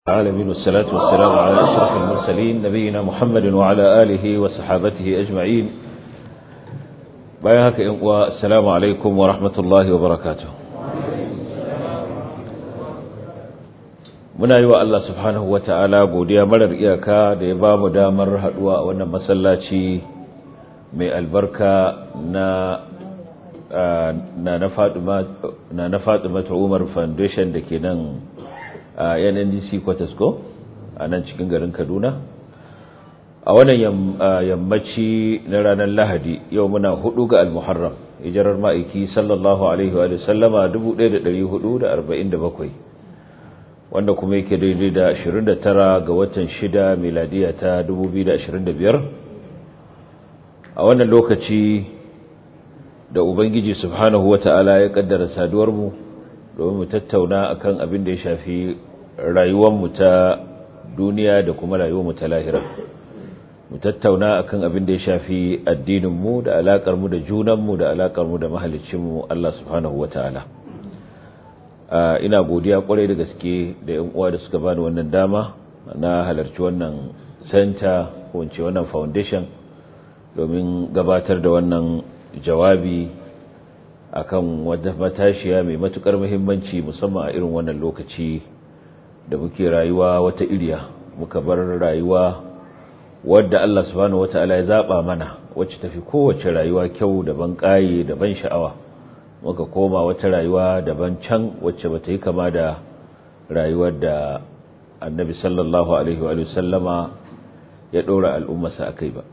العالمين والصلاة والسلام على أشرف المرسلين نبينا محمد وعلى آله وصحابته أجمعين بايهك والسلام عليكم ورحمة الله وبركاته muna yi wa Allah subhanahu wa ta'ala godiya marar iyaka da ya ba mu damar haɗuwa a wannan masallaci mai albarka na na na Fatima Umar Foundation da ke nan a NNDC Kwatasco a nan cikin garin Kaduna a wannan yammaci na ranar Lahadi yau muna hudu ga Al-Muharram hijirar ma'aiki sallallahu alaihi wa sallama 1447 wanda kuma yake daidai da 29 ga watan 6 miladiya ta 2025 a wannan lokaci da ubangiji subhanahu wata'ala ya kaddara saduwar mu domin mu tattauna akan abin da ya shafi rayuwarmu ta duniya da kuma rayuwarmu ta lahira mu tattauna akan abin da ya shafi addininmu da alakarmu da junanmu da alakarmu da mahaliccinmu Allah subhanahu wataala ina godiya kwarai da gaske da yan uwa da suka bani wannan dama na halarci wannan center ko in ce wannan foundation domin gabatar da wannan jawabi akan wata matashiya mai matukar muhimmanci musamman a irin wannan lokaci da muke rayuwa wata iriya muka bar rayuwa wadda Allah subhanahu wataala ya zaba mana wacce tafi kowace rayuwa kyau da ban kaye da ban sha'awa muka koma wata rayuwa daban can wacce bata yi kama da rayuwar da Annabi sallallahu alaihi wa sallama ya dora al'ummarsa akai ba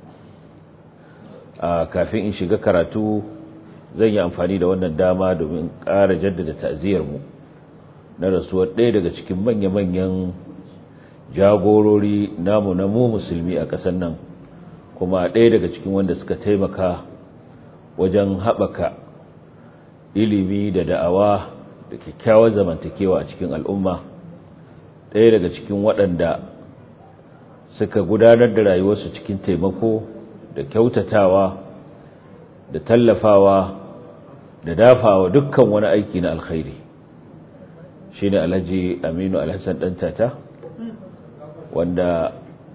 a kafin in shiga karatu zan yi amfani da wannan dama domin ƙara jaddada ta'ziyarmu na rasuwar ɗaya daga cikin manya-manyan jagorori namu na mu musulmi a ƙasar nan kuma ɗaya daga cikin wanda suka taimaka wajen haɓaka ilimi da da'awa da kyakkyawar zamantakewa a cikin al'umma ɗaya daga cikin waɗanda suka gudanar da rayuwarsu cikin taimako da kyautatawa da tallafawa da dafawa dukkan wani aiki na alkhairi shine Alhaji Aminu Alhassan Dantata wanda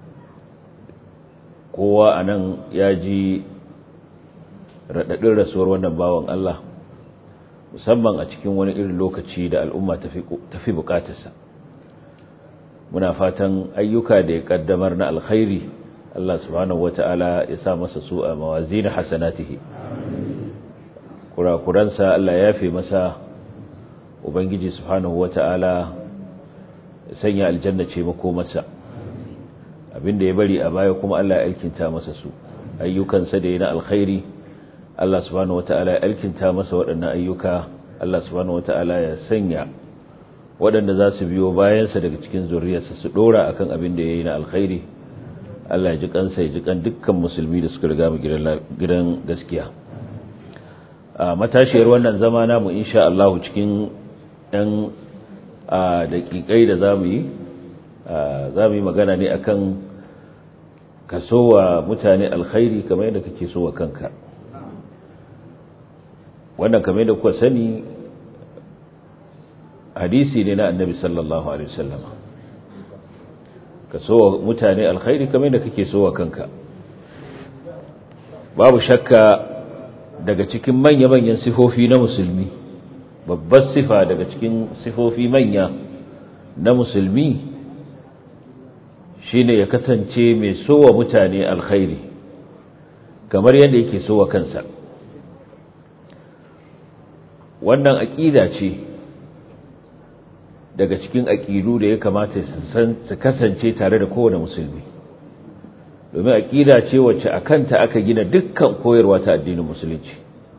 kowa anan ya ji radadin rasuwar wannan bawan Allah musamman a cikin wani irin lokaci da al'umma tafi bukatarsa muna fatan ayyuka da ya kaddamar na alkhairi Allah subhanahu wata'ala ya sa masa su a mawazin hasanatihi kurakuransa Allah ya fi masa ubangiji subhanahu wata'ala ya sanya aljanna ce mako masa abinda ya bari a baya kuma Allah ya alkinta masa su ayyukansa da yana alkhairi Allah subhanahu wata'ala ya alkinta masa waɗannan ayyuka Allah subhanahu wata'ala ya sanya waɗanda za su biyo bayansa daga cikin zuriyarsa su ɗora akan abin da ya yi na alkhairi Allah ya ji kansa ya ji kan dukkan musulmi da suka riga mu gidan gaskiya a matashiyar wannan zama namu insha Allah cikin ɗan daƙiƙai da zamu yi zamu yi magana ne akan kasowa mutane alkhairi kamar yadda kake so wa kanka wannan kamar yadda kuka sani hadisi ne na annabi sallallahu alaihi wasallama ka so mutane alkhairi kamar da kake so wa kanka babu shakka daga cikin manya-manyan sifofi na musulmi babbar sifa daga cikin sifofi manya na musulmi shine ya kasance mai so wa mutane alkhairi kamar yadda yake so wa kansa wannan aƙida ce daga cikin aƙidu da ya kamata su kasance tare da kowane musulmi domin aƙida ce wacce a kanta aka gina dukkan koyarwa ta addinin musulunci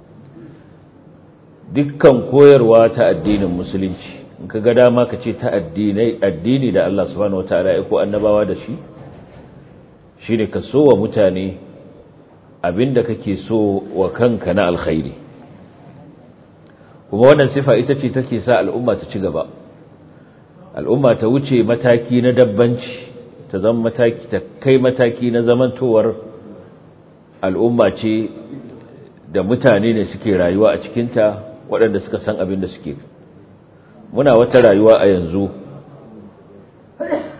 dukkan koyarwa ta addinin musulunci in ka ga dama ka ce ta addini da Allah subhanahu wataala ya ko annabawa da shi shine ka so wa mutane abinda kake so wa kanka na alkhairi kuma wannan sifa ita ce take sa al'umma ta ci gaba al'umma ta wuce mataki na dabbanci ta zama mataki ta kai mataki na zamantowar al'umma ce da mutane ne suke rayuwa a cikinta waɗanda suka san abin da suke muna wata rayuwa a yanzu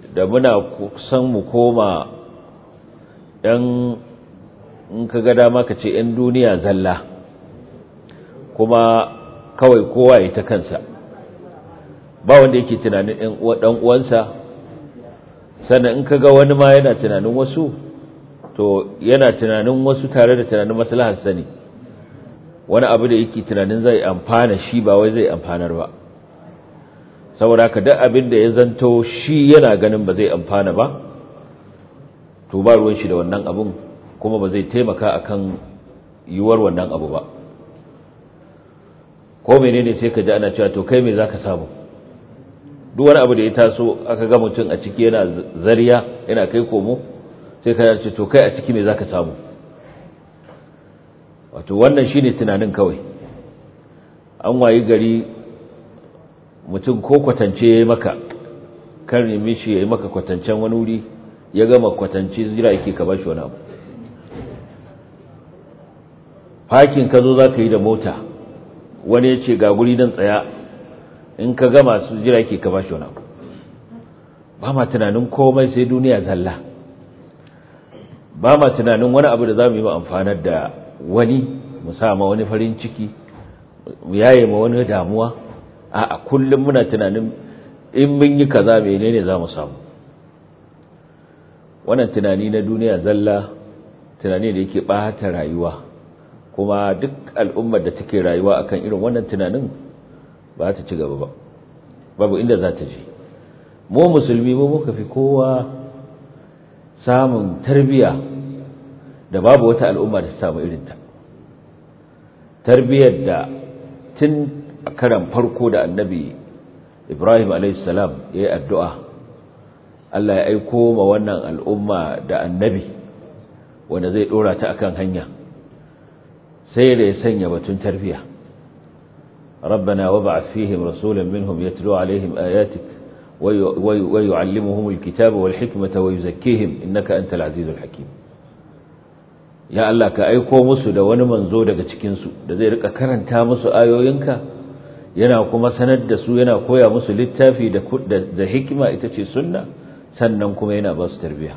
da muna san mu koma ɗan in ka ga dama ka ce ‘yan duniya zalla kuma kawai kowa ya ta kansa ba wanda yake tunanin ɗan uwansa sannan in ka ga wani ma yana tunanin wasu to yana tunanin wasu tare da tunanin maslahar sani wani abu da yake tunanin zai amfana shi ba wai zai amfanar ba saboda haka duk abin da ya zanto shi yana ganin ba zai amfana ba to ba ruwan shi da wannan abun kuma ba zai taimaka akan yiwuwar wannan abu ba ko menene sai ka ji ana cewa to kai me zaka samu duk wani abu da ya taso aka ga mutum a ciki yana zariya yana kai komo sai ka ce to kai a ciki me zaka samu wato wannan shine tunanin kawai an wayi gari mutum ko kwatance ya maka kan nemi shi ya yi maka kwatancen wani wuri ya gama kwatance jira yake ka bashi wani abu fakin ka zo za ka yi da mota wani ya ce ga guri don tsaya in ka gama su jira yake ka bashi wani abu ba ma tunanin komai sai duniya zalla ba ma tunanin wani abu da za mu yi ma amfanar da wani mu sama wani farin ciki mu yaye ma wani damuwa a kullum muna tunanin in mun yi kaza menene za mu samu wannan tunani na duniya zalla tunani da yake ɓata rayuwa kuma duk al'ummar da take rayuwa akan irin wannan tunanin ba ta ci gaba ba babu inda za ta je mu musulmi mu muka fi kowa samun tarbiya da babu wata al'umma da ta samu irinta tarbiyar da tun a karan farko da annabi ibrahim alaihissalam ya yi addu'a Allah ya aiko ma wannan al'umma da annabi wanda zai ɗora ta akan hanya sai da ya sanya batun tarbiya ربنا وابعث فيهم رسولا منهم يتلو عليهم آياتك ويعلمهم الكتاب والحكمة ويزكيهم إنك أنت العزيز الحكيم ya Allah ka aiko musu da wani manzo daga cikinsu da zai rika karanta musu ayoyinka yana kuma sanar da su yana koya musu littafi da da hikima ita ce sunna sannan kuma yana ba su tarbiya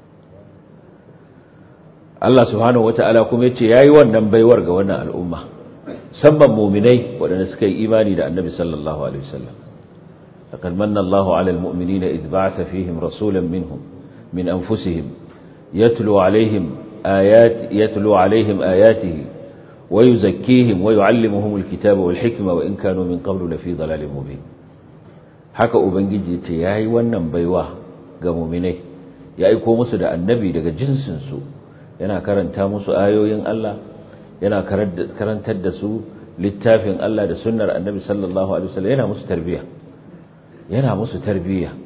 Allah subhanahu wata'ala kuma yace yayi wannan baiwar ga wannan al'umma sabban mu'minai waɗanda suka yi imani da Annabi sallallahu alaihi wasallam laqad manna Allahu 'alal mu'minina idh ba'atha fihim rasulan minhum min anfusihim yatlu 'alayhim آيات يتلو عليهم آياته ويزكيهم ويعلمهم الكتاب والحكمة وإن كانوا من قبل لفي ضلال مبين haka ubangiji ce yayi wannan baiwa ga mu'minai ya aiko musu da annabi daga jinsin su yana karanta musu ayoyin Allah yana karantar da su littafin Allah da sunnar annabi sallallahu alaihi wasallam yana musu tarbiya yana musu tarbiya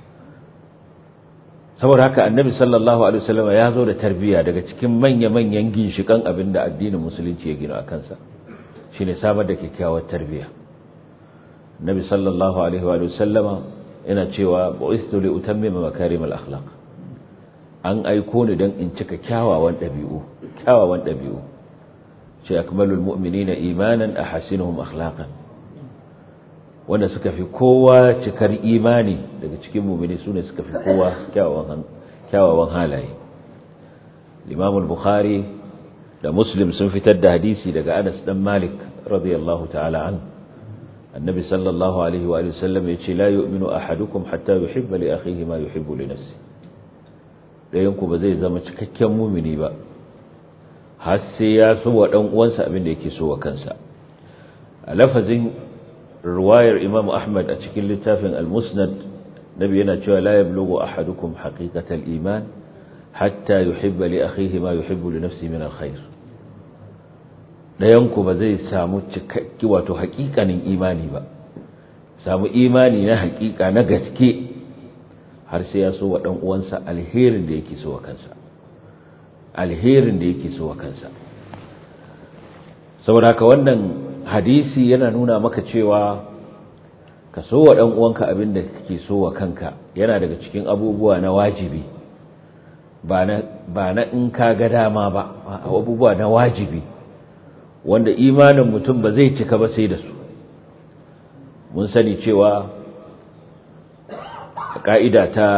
saboda haka annabi sallallahu alaihi wasallam ya zo da tarbiya daga cikin manya-manyan ginshikan abin da addinin musulunci ya gina a kansa shine samar da kyakkyawar tarbiya annabi sallallahu alaihi wa sallama yana cewa bu'istu li utammima makarim al-akhlaq an aiko ni dan in cika kyawawan dabi'u kyawawan dabi'u ce akmalul mu'minina imanan ahasinuhum akhlaqan wanda suka fi kowa cikar imani daga cikin mumini su ne suka fi kowa kyawawan halaye limamul bukhari da muslim sun fitar da hadisi daga anas dan malik radiyallahu ta'ala an annabi sallallahu alaihi wa sallam ya ce la yu'minu ahadukum hatta yuhibba li akhihi ma yuhibbu li nafsi dayan ku ba zai zama cikakken mumini ba har sai ya so wa dan uwansa abin da yake so wa kansa a lafazin ruwayar Imam Ahmad a cikin littafin Al-Musnad nabi yana cewa la yablughu ahadukum haqiqatal iman hatta yuhibba li akhihi ma yuhibbu li nafsihi min alkhair dayan ku ba zai samu cikakki wato haƙiƙanin imani ba samu imani na haƙiƙa na gaske har sai ya so wa dan uwansa alherin da yake so wa kansa alherin da yake so wa kansa saboda haka wannan hadisi yana nuna maka cewa ka so wa ɗan uwanka abin da kake so wa kanka yana daga cikin abubuwa na wajibi ba na in ka ga dama ba abubuwa na wajibi wanda imanin mutum ba zai cika ba sai da su mun sani cewa a ka'ida ta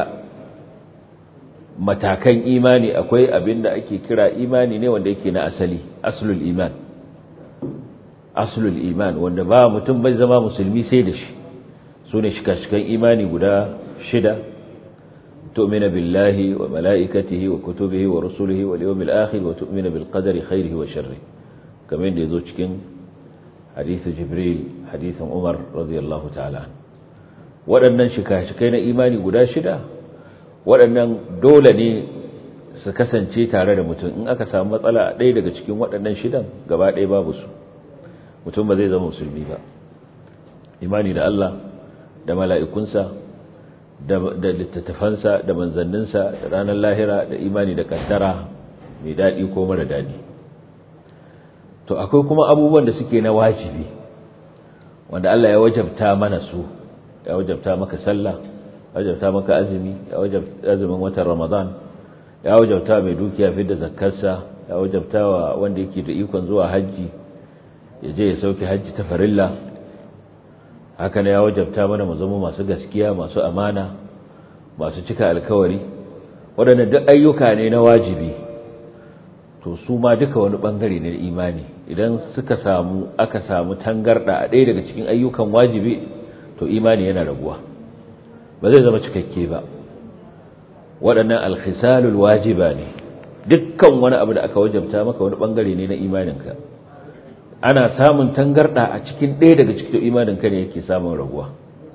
matakan imani akwai abin da ake kira imani ne wanda yake na asali aslul iman aslul iman wanda ba mutum bai zama musulmi sai da shi su ne shika-shikan imani guda shida tu'mina billahi wa mala'ikatihi wa kutubihi wa rusulihi wa yawmil akhir wa tu'mina bil qadari khairihi wa sharrihi kamar da yazo cikin hadithu jibril hadithin umar radiyallahu ta'ala waɗannan shika-shikai na imani guda shida waɗannan dole ne su kasance tare da mutum in aka samu matsala a ɗaya daga cikin waɗannan shidan gaba ɗaya babu su mutum ba zai zama musulmi ba imani da Allah da mala'ikunsa da littattafansa da manzanninsa da ranar lahira da imani da kaddara mai daɗi ko mara daɗi to akwai kuma abubuwan da suke na wajibi wanda Allah ya wajabta mana su ya wajabta maka sallah ya wajabta maka azumi ya wajabta azumin watan ramadan ya wajabta mai dukiya fi da zakkarsa ya wajabta wa wanda yake da ikon zuwa hajji ya je ya sauke hajji ta farilla haka ne ya wajabta mana mu zama masu gaskiya masu amana masu cika alkawari waɗannan duk ayyuka ne na wajibi to su ma duka wani bangare ne na imani idan suka samu aka samu tangarda a ɗaya daga cikin ayyukan wajibi to imani yana raguwa ba zai zama cikakke ba waɗannan alkhisalul wajiba ne dukkan wani abu da aka wajabta maka wani bangare ne na imaninka ana samun tangarda a cikin ɗaya daga cikin imaninka ne yake samun raguwa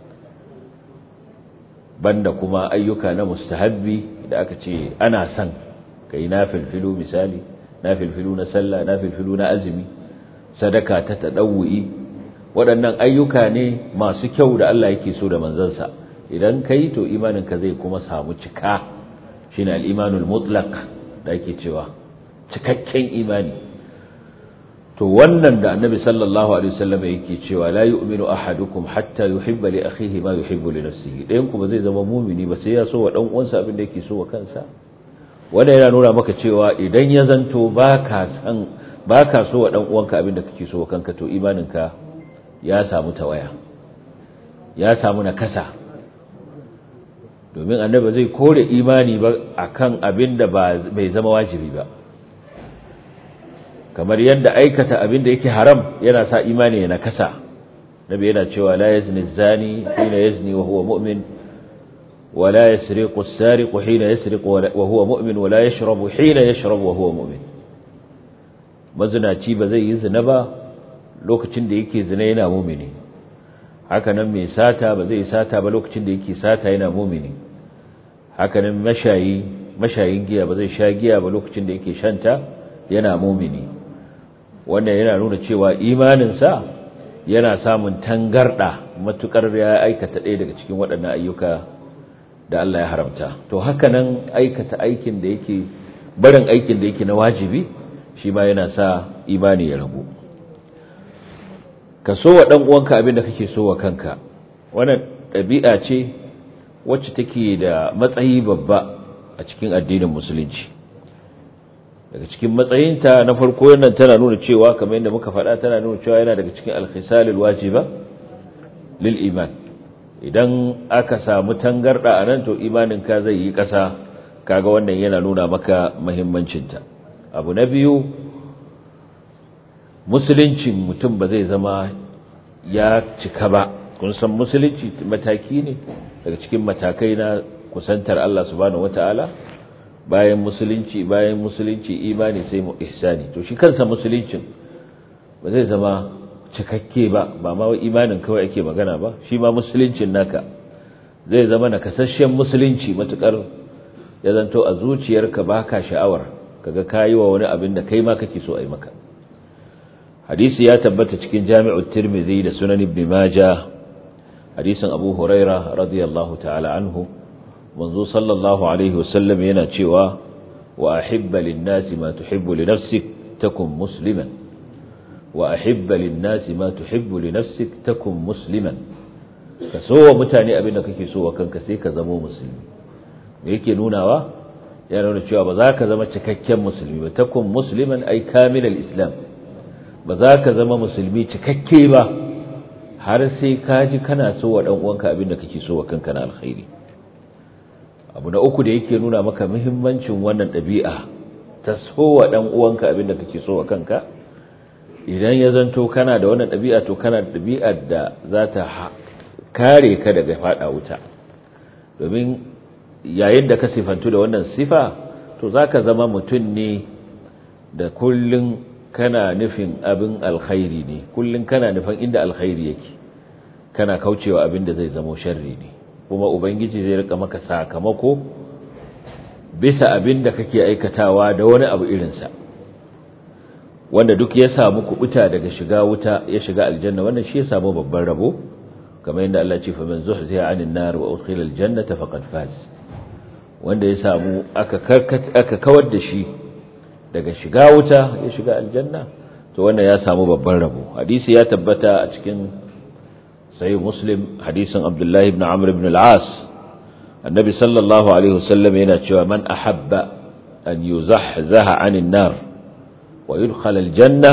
banda kuma ayyuka na mustahabbi da aka ce ana son kai nafilfilu misali nafilfilu na sallah nafilfilu na azumi sadaka ta tadawwi waɗannan ayyuka ne masu kyau da Allah yake so da manzansa idan kai to imaninka zai kuma samu cika shine al-imanul mutlaq da ake cewa cikakken imani to wannan da annabi sallallahu alaihi wasallam yake cewa la yu'minu ahadukum hatta yuhibba li akhihi ma yuhibbu li nafsihi dayan ku ba zai zama mumini ba sai ya so wa dan uwansa abin da yake so wa kansa wanda yana nuna maka cewa idan ya zanto baka san baka so wa dan uwanka abin da kake so wa kanka to imaninka ya samu tawaya ya samu nakasa domin annabi zai kore imani ba akan abin da bai zama wajibi ba kamar yadda aikata abin da yake haram yana sa imani ya nakasa nabi yana cewa la yazni zani hina yazni wa huwa mu'min wa la yasriqu as-sariqu hina yasriqu wa huwa mu'min wa la yashrabu hina yashrabu wa huwa mu'min mazinaci ba zai yi zina ba lokacin da yake zina yana mu'mini haka nan mai sata ba zai yi sata ba lokacin da yake sata yana mu'mini haka nan mashayi mashayin giya ba zai sha giya ba lokacin da yake shanta yana mu'mini wannan yana nuna cewa imaninsa yana samun tangarda matukar ya aikata ɗaya daga cikin waɗannan ayyuka da Allah ya haramta to haka nan aikata aikin da yake barin aikin da yake na wajibi shi ma yana sa imani ya ragu ka so wa ɗan uwanka abin da kake so wa kanka wannan ɗabi'a ce wacce take da matsayi babba a cikin addinin musulunci daga cikin matsayinta na farko yannan tana nuna cewa kamar yadda muka faɗa tana nuna cewa yana daga cikin alkhisalul wajiba lil iman idan aka samu tangarda a nan to imanin ka zai yi ƙasa kaga wannan yana nuna maka muhimmancinta abu na biyu musuluncin mutum ba zai zama ya cika ba kun san musulunci mataki ne daga cikin matakai na kusantar Allah subhanahu wataala bayan musulunci bayan musulunci imani sai mu ihsani to shi kansa musuluncin ba zai zama cikakke ba ba ma imanin kawai ake magana ba shi ma musuluncin naka zai zama na kasashen musulunci matukar ya zanto a zuciyarka baka sha'awar kaga kayi wa wani abin da kai ma kake so a yi maka hadisi ya tabbata cikin jami'ut tirmidhi da sunan ibn majah hadisin abu huraira radiyallahu ta'ala anhu manzo sallallahu alaihi wasallam yana cewa wa ahibba lin-nasi ma tuhibbu li nafsik takun musliman wa ahibba lin-nasi ma tuhibbu li nafsik takun musliman ka so wa mutane abinda kake so wa kanka sai ka zama musulmi me yake nunawa yana nuna cewa ba za ka zama cikakken musulmi ba takun musliman ay kamilal islam ba za ka zama musulmi cikakke ba har sai ka ji kana so wa dan uwanka abinda kake so wa kanka na alkhairi abu na uku da yake nuna maka muhimmancin wannan ɗabi'a ta sowa ɗan uwanka abin da kake so wa kanka idan ya zanto kana da wannan ɗabi'a to kana da ɗabi'ar da za ta kare ka daga faɗa wuta domin yayin da ka sifantu da wannan sifa to za ka zama mutum ne da kullum kana nufin abin alkhairi ne kullum kana nufin inda alkhairi yake kana kaucewa abin da zai zamo sharri ne kuma ubangiji zai rika maka sakamako bisa abin da kake aikatawa da wani abu irinsa wanda duk ya samu kubuta daga shiga wuta ya shiga aljanna wannan shi ya samu babban rabo kamar yadda Allah ce fa man zuhziya 'anil nar wa udkhila aljannata faqad faz wanda ya samu aka aka kawar da shi daga shiga wuta ya shiga aljanna to wannan ya samu babban rabo hadisi ya tabbata a cikin sahih muslim hadisin abdullahi ibn amr ibn al-as annabi sallallahu alaihi wasallam yana cewa man ahabba an yuzahzaha 'anil nar wa yudkhala al-janna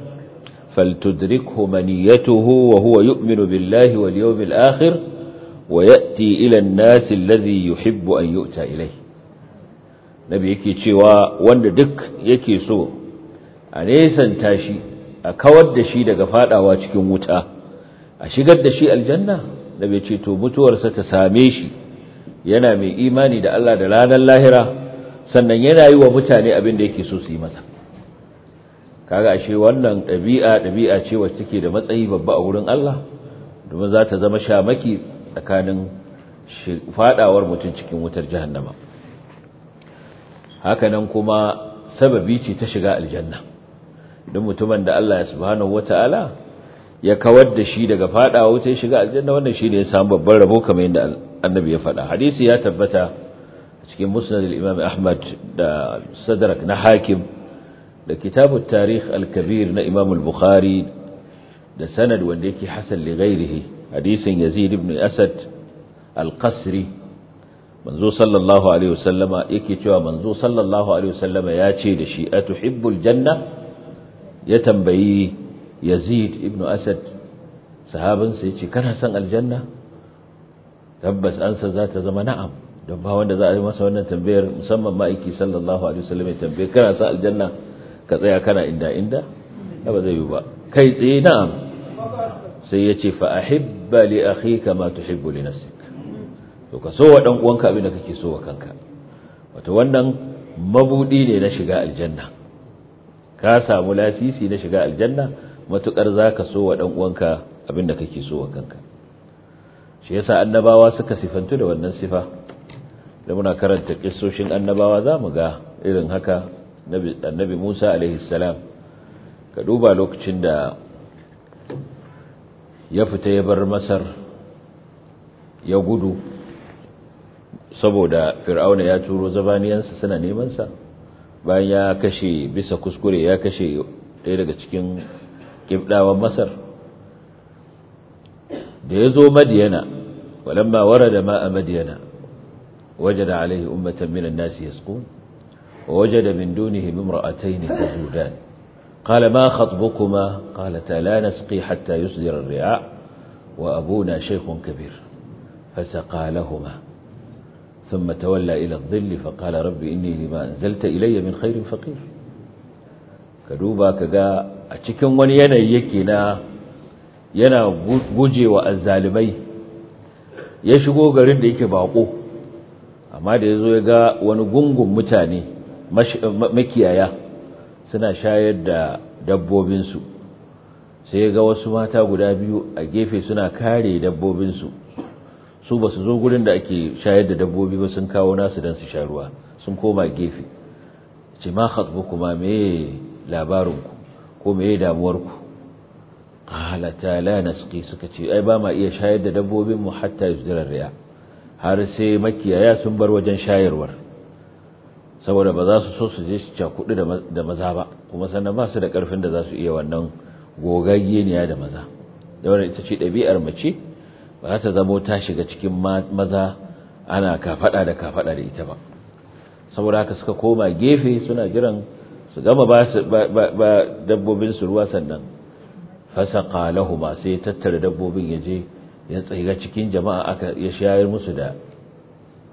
فلتدركه منيته وهو يؤمن بالله واليوم الآخر ويأتي إلى الناس الذي يحب أن يؤتى إليه nabi yake cewa wanda duk yake so a nesanta shi a kawar da shi daga fadawa cikin wuta a shigar da shi aljanna nabi ce to mutuwarsa ta same shi yana mai imani da Allah da ranar lahira sannan yana yi wa mutane abin da yake so su yi masa kaga ashe wannan ɗabi'a ɗabi'a ce wacce take da matsayi babba a wurin Allah domin za ta zama shamaki tsakanin fadawar mutum cikin wutar jahannama hakanan kuma sababi ce ta shiga aljanna don mutumin da Allah subhanahu wata'ala ya kawar da shi daga fadawa wuta ya shiga aljanna wannan shine ya samu babban rabo kamar yadda annabi ya faɗa hadisi ya tabbata cikin musnad al-imam Ahmad da sadrak na hakim da kitabut tarikh al-kabir na imam al-bukhari da sanad wanda yake hasan li ghairihi hadisin yazid ibn asad al-qasri manzo sallallahu alaihi wasallama yake cewa manzo sallallahu alaihi wasallama ya ce da shi atuhibbul janna ya tambayi yazid ibn asad sahabin sa yace kana son aljanna tabbas ansa za ta zama na'am don ba wanda za a yi masa wannan tambayar musamman ma'aiki sallallahu alaihi wasallam ya tambaye kana son aljanna ka tsaya kana inda inda ba zai yi ba kai tsaye na'am sai yace fa ahibba li akhika ma tuhibbu li nafsik to ka so wa dan uwanka abin da kake so wa kanka wato wannan mabudi ne na shiga aljanna ka samu lasisi na shiga aljanna matukar zaka so wa dan uwanka abin da kake so wa kanka shi yasa annabawa suka sifantu da wannan sifa da muna karanta kissoshin annabawa zamu ga irin haka annabi Musa alaihi salam ka duba lokacin da ya fita ya bar Masar ya gudu saboda fir'auna ya turo zabaniyansa suna nemansa bayan ya kashe bisa kuskure ya kashe ɗaya daga cikin ƙibɗawan masar da ya zo madiyana walamma warada ma a madiyana wajada alaihi ummatan minan nasi yasqun wa wajada min dunihim imra'atayn tazudan قال ما خطبكما قالتا لا نسقي حتى يصدر الرعاء وأبونا شيخ كبير فسقى لهما ثم تولى إلى الظل فقال رب إني لما أنزلت إلي من خير فقير كدوبا كغا أتكن وني yanayi yake na yana gujewa azzalimai ya shigo garin da yake bako amma da yazo ya ga wani gungun mutane makiyaya suna shayar da dabbobinsu sai ya ga wasu mata guda biyu a gefe suna kare dabbobinsu su ba su zo gurin da ake shayar da dabbobi ba sun kawo nasu don su sha ruwa sun koma gefe ce ma hatsu kuma meye labarinku ko meye damuwarku halata la nasqi suka ce ai ba ma iya shayar da dabbobin mu hatta yusdira riya har sai makiyaya sun bar wajen shayarwar saboda ba za su so su je su cakudu da maza ba kuma sannan ba su da karfin da za su iya wannan gogaggeniya da maza da wannan ita ce ɗabi'ar mace ba za ta zamo ta shiga cikin maza ana kafada da kafada da ita ba saboda haka suka koma gefe suna jiran su gama ba dabbobin su ruwa sannan fasaqa lahuma sai tattara dabbobin ya je ya tsaiga cikin jama'a aka ya shayar musu da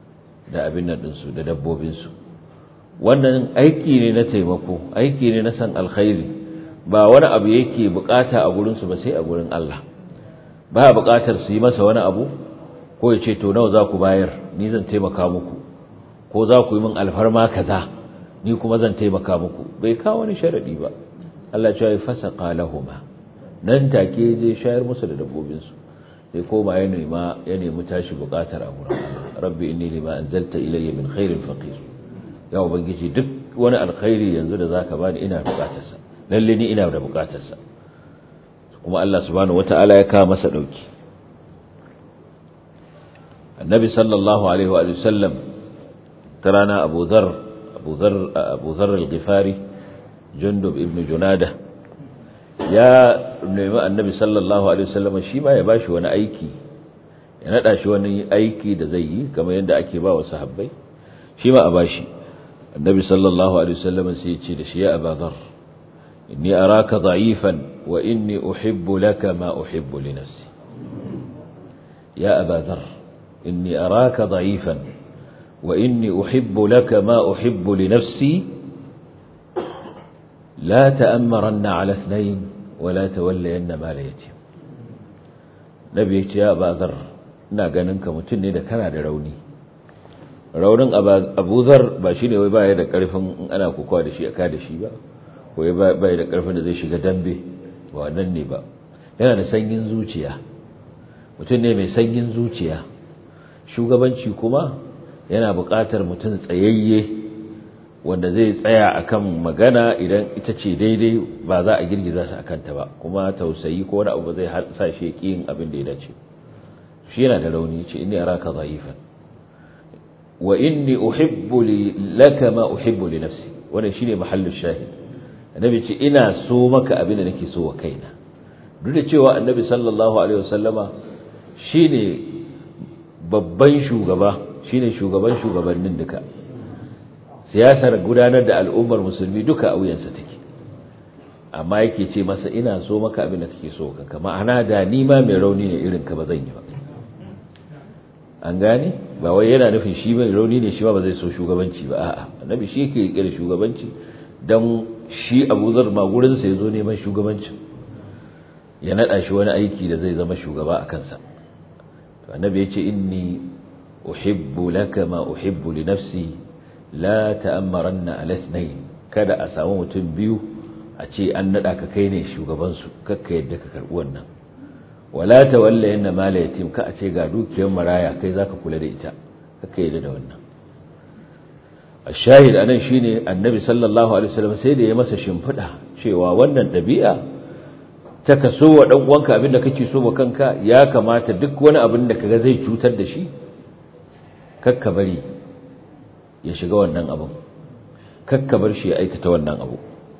da abin nan ɗinsu da dabbobinsu wannan aiki ne na taimako aiki ne na san alkhairi ba wani abu yake bukata a gurinsu ba sai a gurin Allah ba bukatar su yi masa wani abu ko ya ce to nawa za ku bayar ni zan taimaka muku ko za ku yi min alfarma kaza ni kuma zan taimaka muku bai kawo wani sharadi ba Allah ya ce fasaqa lahumma nan take je shayar musu da dabbobinsu sai koma ya nema ya nemi tashi bukatar a gurin Allah rabbi inni lima anzalta ilayya min khairin faqir ya ubangiji duk wani alkhairi yanzu da zaka bani ina bukatarsa lalle ni ina da bukatarsa kuma Allah subhanahu wataala ya kawo masa dauki annabi sallallahu alaihi wa sallam tarana abu dhar abu dhar abu dhar al-ghifari jundub ibn junada ya nemi annabi sallallahu alaihi wasallam shi ma ya bashi wani aiki ya nada shi wani aiki da zai yi kamar yadda ake ba wa sahabbai shi ma a bashi annabi sallallahu alaihi wasallam sai ya ce da shi ya abadar inni araka dha'ifan wa inni uhibbu laka ma uhibbu li nafsi ya abadar inni araka dha'ifan wa inni uhibbu laka ma uhibbu li nafsi لا تأمرن على اثنين ولا تولين مال يتيم نبي يا أبا ذر ina ganin ka mutum ne da kana da rauni raunin abu zar ba shi ne wai baya da karfin in ana kokawa da shi a da shi ba ko baya da karfin da zai shiga dambe ba wannan ne ba yana da sanyin zuciya mutum ne mai sanyin zuciya shugabanci kuma yana buƙatar mutum tsayayye wanda zai tsaya akan magana idan ita ce daidai ba za a girgiza su akan ta ba kuma tausayi ko wani abu zai sa shi yin abin da ya dace shi yana da rauni ce inni araka dha'ifan wa inni uhibbu laka ma uhibbu li nafsi wannan shine mahallu shahid annabi ce ina so maka abin da nake so wa kaina duk da cewa annabi sallallahu alaihi wasallama shine babban shugaba shine shugaban shugabannin duka siyasar gudanar da al'ummar musulmi duka a wuyansa take amma yake ce masa ina so maka abin da kake so kanka ma'ana da ni ma mai rauni ne irin ka ba zan yi ba an gane ba wai yana nufin shi mai rauni ne shi ba zai so shugabanci ba a'a annabi shi yake kira shugabanci dan shi Abu Zar ma gurin sa yazo neman shugabanci ya nada shi wani aiki da zai zama shugaba a kansa to annabi yace inni uhibbu laka ma uhibbu li nafsi la ta'ammaranna ala ithnayn kada a samu mutum biyu a ce an nada ka kai ne shugaban su kakka yadda ka karbi wannan wala tawalla yanna mala yatim ka a ce ga dukiyar maraya kai zaka kula da ita kakka yadda da wannan ashahid anan shine annabi sallallahu alaihi wasallam sai da ya masa shimfida cewa wannan dabi'a ta kaso wa dan uwanka abinda kake so wa kanka ya kamata duk wani abin da kaga zai cutar da shi kakka bari ya shiga wannan abin kakka bar shi ya aikata wannan abu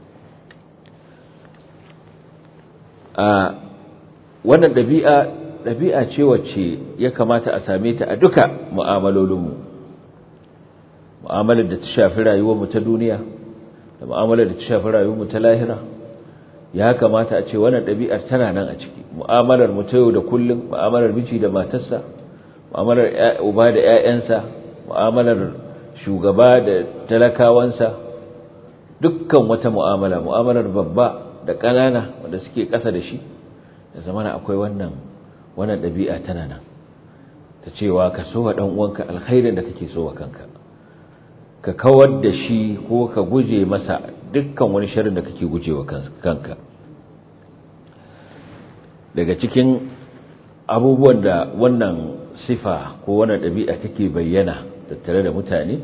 a wannan ɗabi'a ɗabi'a ce wacce ya kamata a same ta a duka mu'amalolinmu mu'amalar da ta shafi rayuwarmu ta duniya da mu'amalar da ta shafi rayuwarmu ta lahira ya kamata a ce wannan ɗabi'ar tana nan a ciki mu'amalar mu ta yau da kullum mu'amalar miji da matarsa mu'amalar uba da 'ya'yansa mu'amalar shugaba da talakawansa dukkan wata mu'amala mu'amalar babba da ƙanana wanda suke ƙasa da shi da zamana akwai wannan wannan ɗabi'a tana nan ta cewa ka so wa ɗan uwanka alkhairin da kake so wa kanka ka kawar da shi ko ka guje masa dukkan wani sharrin da kake guje wa kanka daga cikin abubuwan da wannan sifa ko wannan ɗabi'a take bayyana tattare da mutane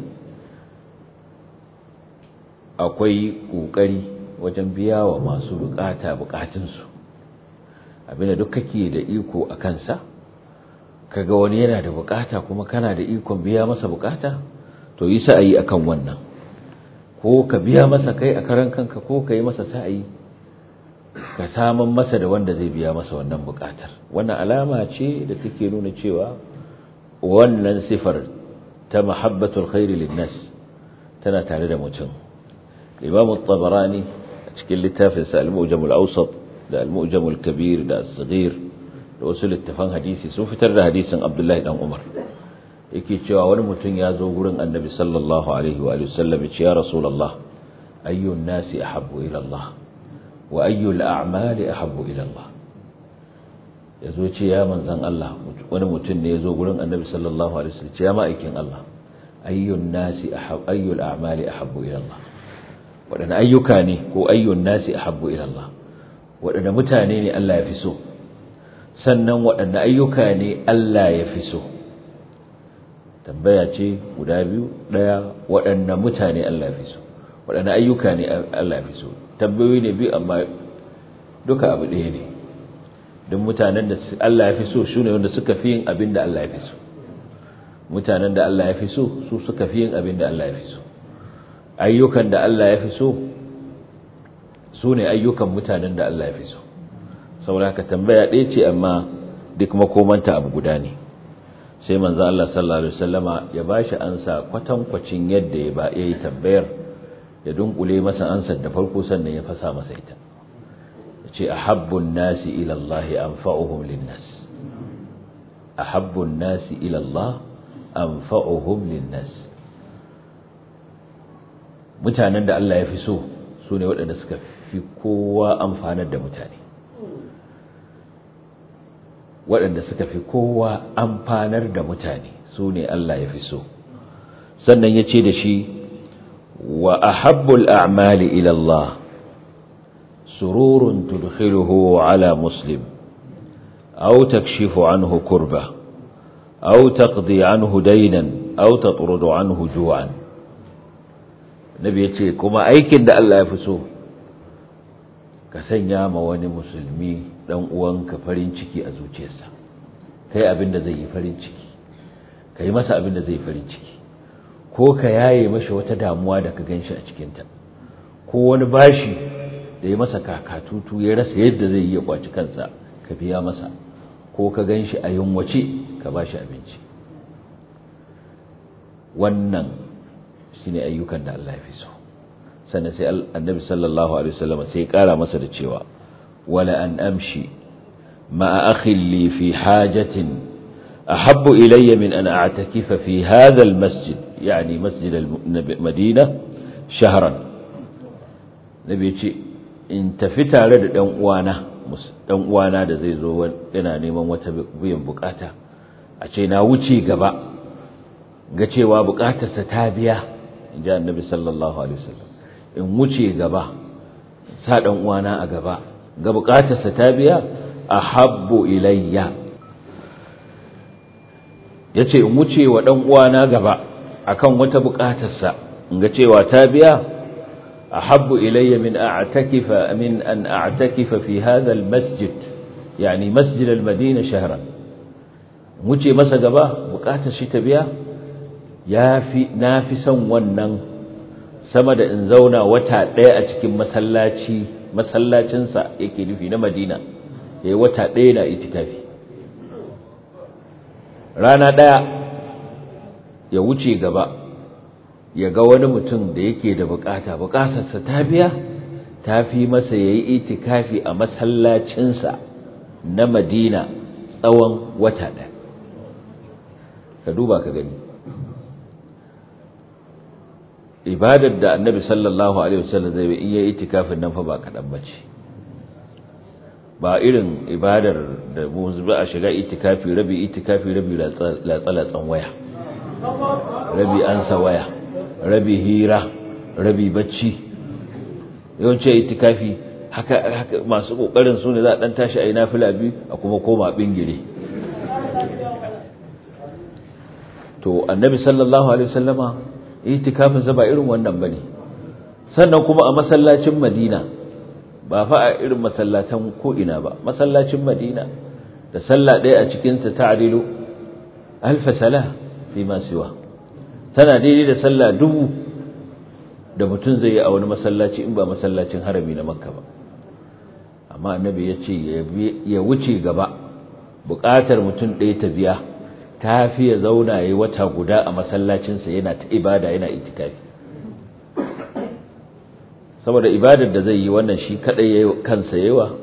akwai ƙoƙari wajen biya wa masu bukata bukatunsu abinda duk kake da iko a kansa kaga wani yana da bukata kuma kana da ikon biya masa bukata to yi sa'ayi akan wannan ko ka biya masa kai a karan kanka ko ka yi masa sa'ayi ka saman masa da wanda zai biya masa wannan bukatar wannan alama ce da take nuna cewa wannan sifar ta mahabbatul khairi linnas tana tare da mutum imam at-tabarani a cikin littafin sa al-mu'jam al-awsat da al-mu'jam al-kabir da as-saghir da wasu littafan hadisi sun fitar da hadisin abdullahi dan umar yake cewa wani mutum ya zo gurin annabi sallallahu alaihi wa sallam ya ce ya rasulullah ayyun nasi ahabbu ila Allah wa ayyul a'mali ahabbu ila Allah yazo ce ya manzon Allah wani mutum ne yazo gurin annabi sallallahu alaihi wasallam ce ya ma'aikin Allah ayyun nasi ahabbu ayyul a'mali ahabbu ila Allah wadanne ayyuka ne ko ayyun nasi ahabbu ila Allah wadanne mutane ne Allah ya fi so sannan wadanne ayyuka ne Allah ya fi so tambaya ce guda biyu daya waɗanne mutane Allah ya fi so waɗanne ayyuka ne Allah ya fi so tambayoyi ne biyu amma duka abu ɗaya ne don mutanen da Allah ya fi so su ne wanda suka fi yin abin da Allah ya fi so mutanen da Allah ya fi so su suka fi yin abin da Allah ya fi so ayyukan da Allah ya fi so su ne ayyukan mutanen da Allah ya fi so saboda haka tambaya ɗaya ce amma duk makomanta abu guda ne sai manzo Allah sallallahu alaihi wasallama ya bashi ansa kwatankwacin yadda ya ba yayi tambayar ya dunkule masa ansar da farko sannan ya fasa masa ita yace ahabbun nasi ila Allah anfa'uhum linnas ahabbun nasi ila Allah anfa'uhum linnas mutanen da Allah ya fi so su ne waɗanda suka fi kowa amfanar da mutane waɗanda suka fi kowa amfanar da mutane su ne Allah ya fi so sannan ya ce da shi wa ahabbul a'mali ila Allah sururun tudkhiluhu ala muslim aw takshifu anhu kurba aw taqdi anhu daynan aw tatrudu anhu ju'an nabi yace kuma aikin da Allah ya fi so ka sanya ma wani musulmi dan uwanka farin ciki a zuciyarsa kai abin da zai yi farin ciki kai masa abin da zai yi farin ciki ko ka yaye mashi wata damuwa da ka ganshi a cikinta ko wani bashi da ya masa kakatutu ya rasa yadda zai yi ya kwaci kansa ka biya masa ko ka ganshi a yunwace ka bashi abinci wannan shine ayyukan da Allah ya fi so sannan sai annabi sallallahu alaihi wasallam sai ya kara masa da cewa wala an amshi ma'a akhi li fi hajatin ahabbu ilayya min an a'takifa fi hadha almasjid yani masjid almadina shahran nabi ce in tafi tare da dan uwana dan uwana da zai zo yana neman wata biyan bukata a ce na wuce gaba ga cewa bukatarsa ta biya in ji annabi sallallahu alaihi wasallam in wuce gaba sa dan uwana a gaba ga bukatarsa ta biya ahabbu ilayya yace in wuce wa dan uwana gaba akan wata bukatarsa in ga cewa ta biya ahabbu ilayya min a'takifa min an a'takifa fi hadha almasjid yani masjid almadina shahran wuce masa gaba bukatar shi ta biya yafi nafi son wannan sama da in zauna wata ɗaya a cikin masallaci masallacinsa yake nufi na madina ya yi wata ɗaya na itikafi rana ɗaya ya wuce gaba ya ga wani mutum da yake da bukata bukatarsa ta biya ta fi masa ya yi itikafi a masallacinsa na madina tsawon wata ɗaya ka duba ka gani ibadar da annabi sallallahu alaihi wasallam zai in yayi itikafin nan fa ba kadan bace ba irin ibadar da mu zuba a shiga itikafi rabi itikafi rabi latsalatsan waya rabi ansa waya rabi hira rabi bacci yawanci itikafi haka haka masu kokarin su ne za a dan tashi a yi nafila biyu a kuma koma bingire to annabi sallallahu alaihi wasallama itikafin sa ba irin wannan bane sannan kuma a masallacin Madina ba fa a irin masallatan ko ina ba masallacin Madina da sallah ɗaya a cikin ta ta'dilu alf salah fi ma siwa tana daidai da sallah dubu da mutum zai yi a wani masallaci in ba masallacin harami na Makka ba amma annabi ya ce ya wuce gaba buƙatar mutum ɗaya ta biya ta fi ya zauna ya yi wata guda a masallacinsa yana ta ibada yana itikafi saboda ibadar da zai yi wannan shi kadai ya kansa yawa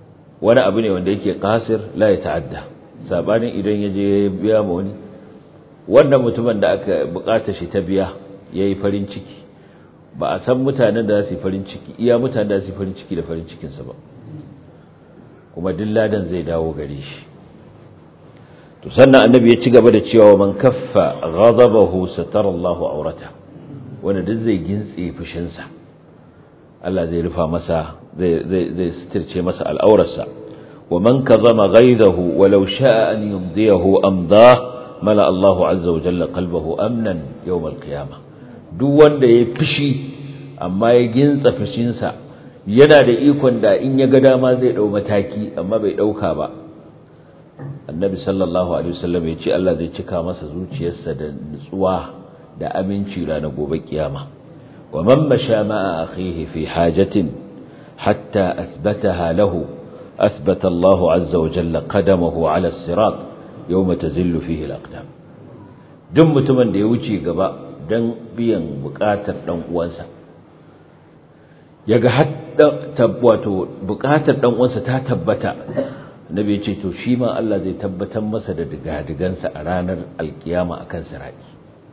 wani abu ne wanda yake kasir la ya ta'adda sabanin idan ya je ya biya ma wani wannan mutumin da aka bukata shi ta biya yayi farin ciki ba a san mutanen da za su yi farin ciki iya mutanen da za su yi farin ciki da farin cikinsa ba kuma dilladan zai dawo gare shi to sannan annabi ya ci gaba da cewa man kaffa ghadabahu satara Allahu aurata wanda duk zai gintse fushinsa Allah zai rufa masa zai zai zai sitirce masa al'aurarsa wa man kazama ghaidahu walau sha'a an yumdiyahu amda mala Allahu azza wa jalla qalbahu amnan yawm al-qiyamah duk wanda ya fushi amma ya gintsa fushinsa yana da ikon da in ya ga dama zai dau mataki amma bai dauka ba annabi sallallahu alaihi wasallam ya ce Allah zai cika masa zuciyarsa da nutsuwa da aminci ranar gobe kiyama wa man masha ma'a akhihi fi hajatin hatta athbataha lahu athbata Allah azza wa jalla qadamahu ala as-sirat yawma tazillu fihi al-aqdam duk mutumin da ya wuce gaba dan biyan bukatar dan uwansa yaga hadda wato bukatar dan uwansa ta tabbata nabi ce to shi ma Allah zai tabbatar masa da digadigansa a ranar alkiyama akan sirati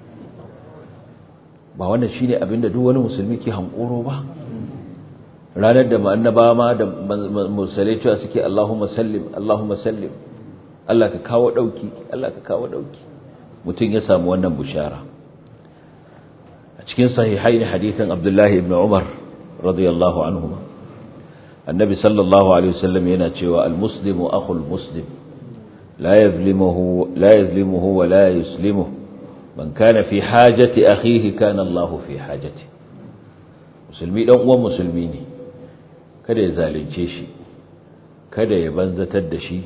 ba wannan shine abinda duk wani musulmi ke hankoro ba ranar da annaba ma da musulmai cewa suke Allahumma sallim Allahumma sallim Allah ka kawo dauki Allah ka kawo dauki mutum ya samu wannan bushara a cikin sahihaini hadithan Abdullahi ibn Umar radiyallahu anhuma النبي صلى الله عليه وسلم يناتشوا المسلم أخو المسلم لا يظلمه لا يظلمه ولا يسلمه من كان في حاجة أخيه كان الله في حاجته musulmi dan uwan musulmi ne kada ya zalunce shi kada ya banzatar da shi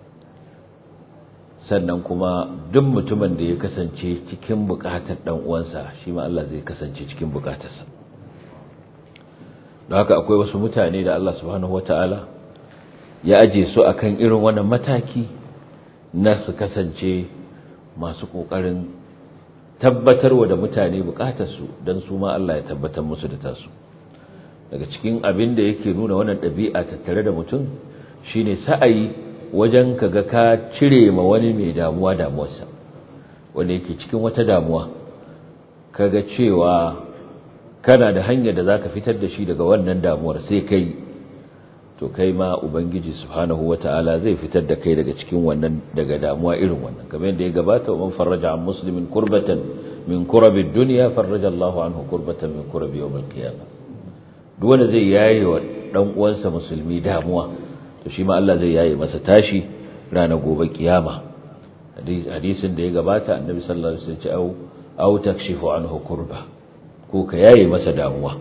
sannan kuma duk mutumin da ya kasance cikin bukatar dan uwansa shi ma Allah zai kasance cikin bukatarsa don haka akwai wasu mutane da Allah subhanahu wata'ala ya aje su akan irin wannan mataki na su kasance masu kokarin tabbatarwa da mutane bukatarsu don su ma Allah ya tabbatar musu da tasu daga cikin abin da yake nuna wannan ɗabi'a tattare da mutum shine sa'ayi wajen kaga ka cire ma wani mai damuwa damuwarsa wanda yake cikin wata damuwa kaga cewa kana da hanyar da zaka fitar da shi daga wannan damuwar sai kai to kai ma ubangiji subhanahu wataala zai fitar da kai daga cikin wannan daga damuwa irin wannan kamar yadda ya gabata wa man farraja an muslimin kurbatan min kurabi dunya farraja Allahu anhu kurbatan min kurabi yawm al-qiyamah duk wanda zai yaye wa dan uwansa musulmi damuwa to shi ma Allah zai yaye masa tashi ranar gobe kiyama hadisin da ya gabata annabi sallallahu alaihi wasallam ya ce au au takshifu anhu kurba ko ka yaye masa damuwa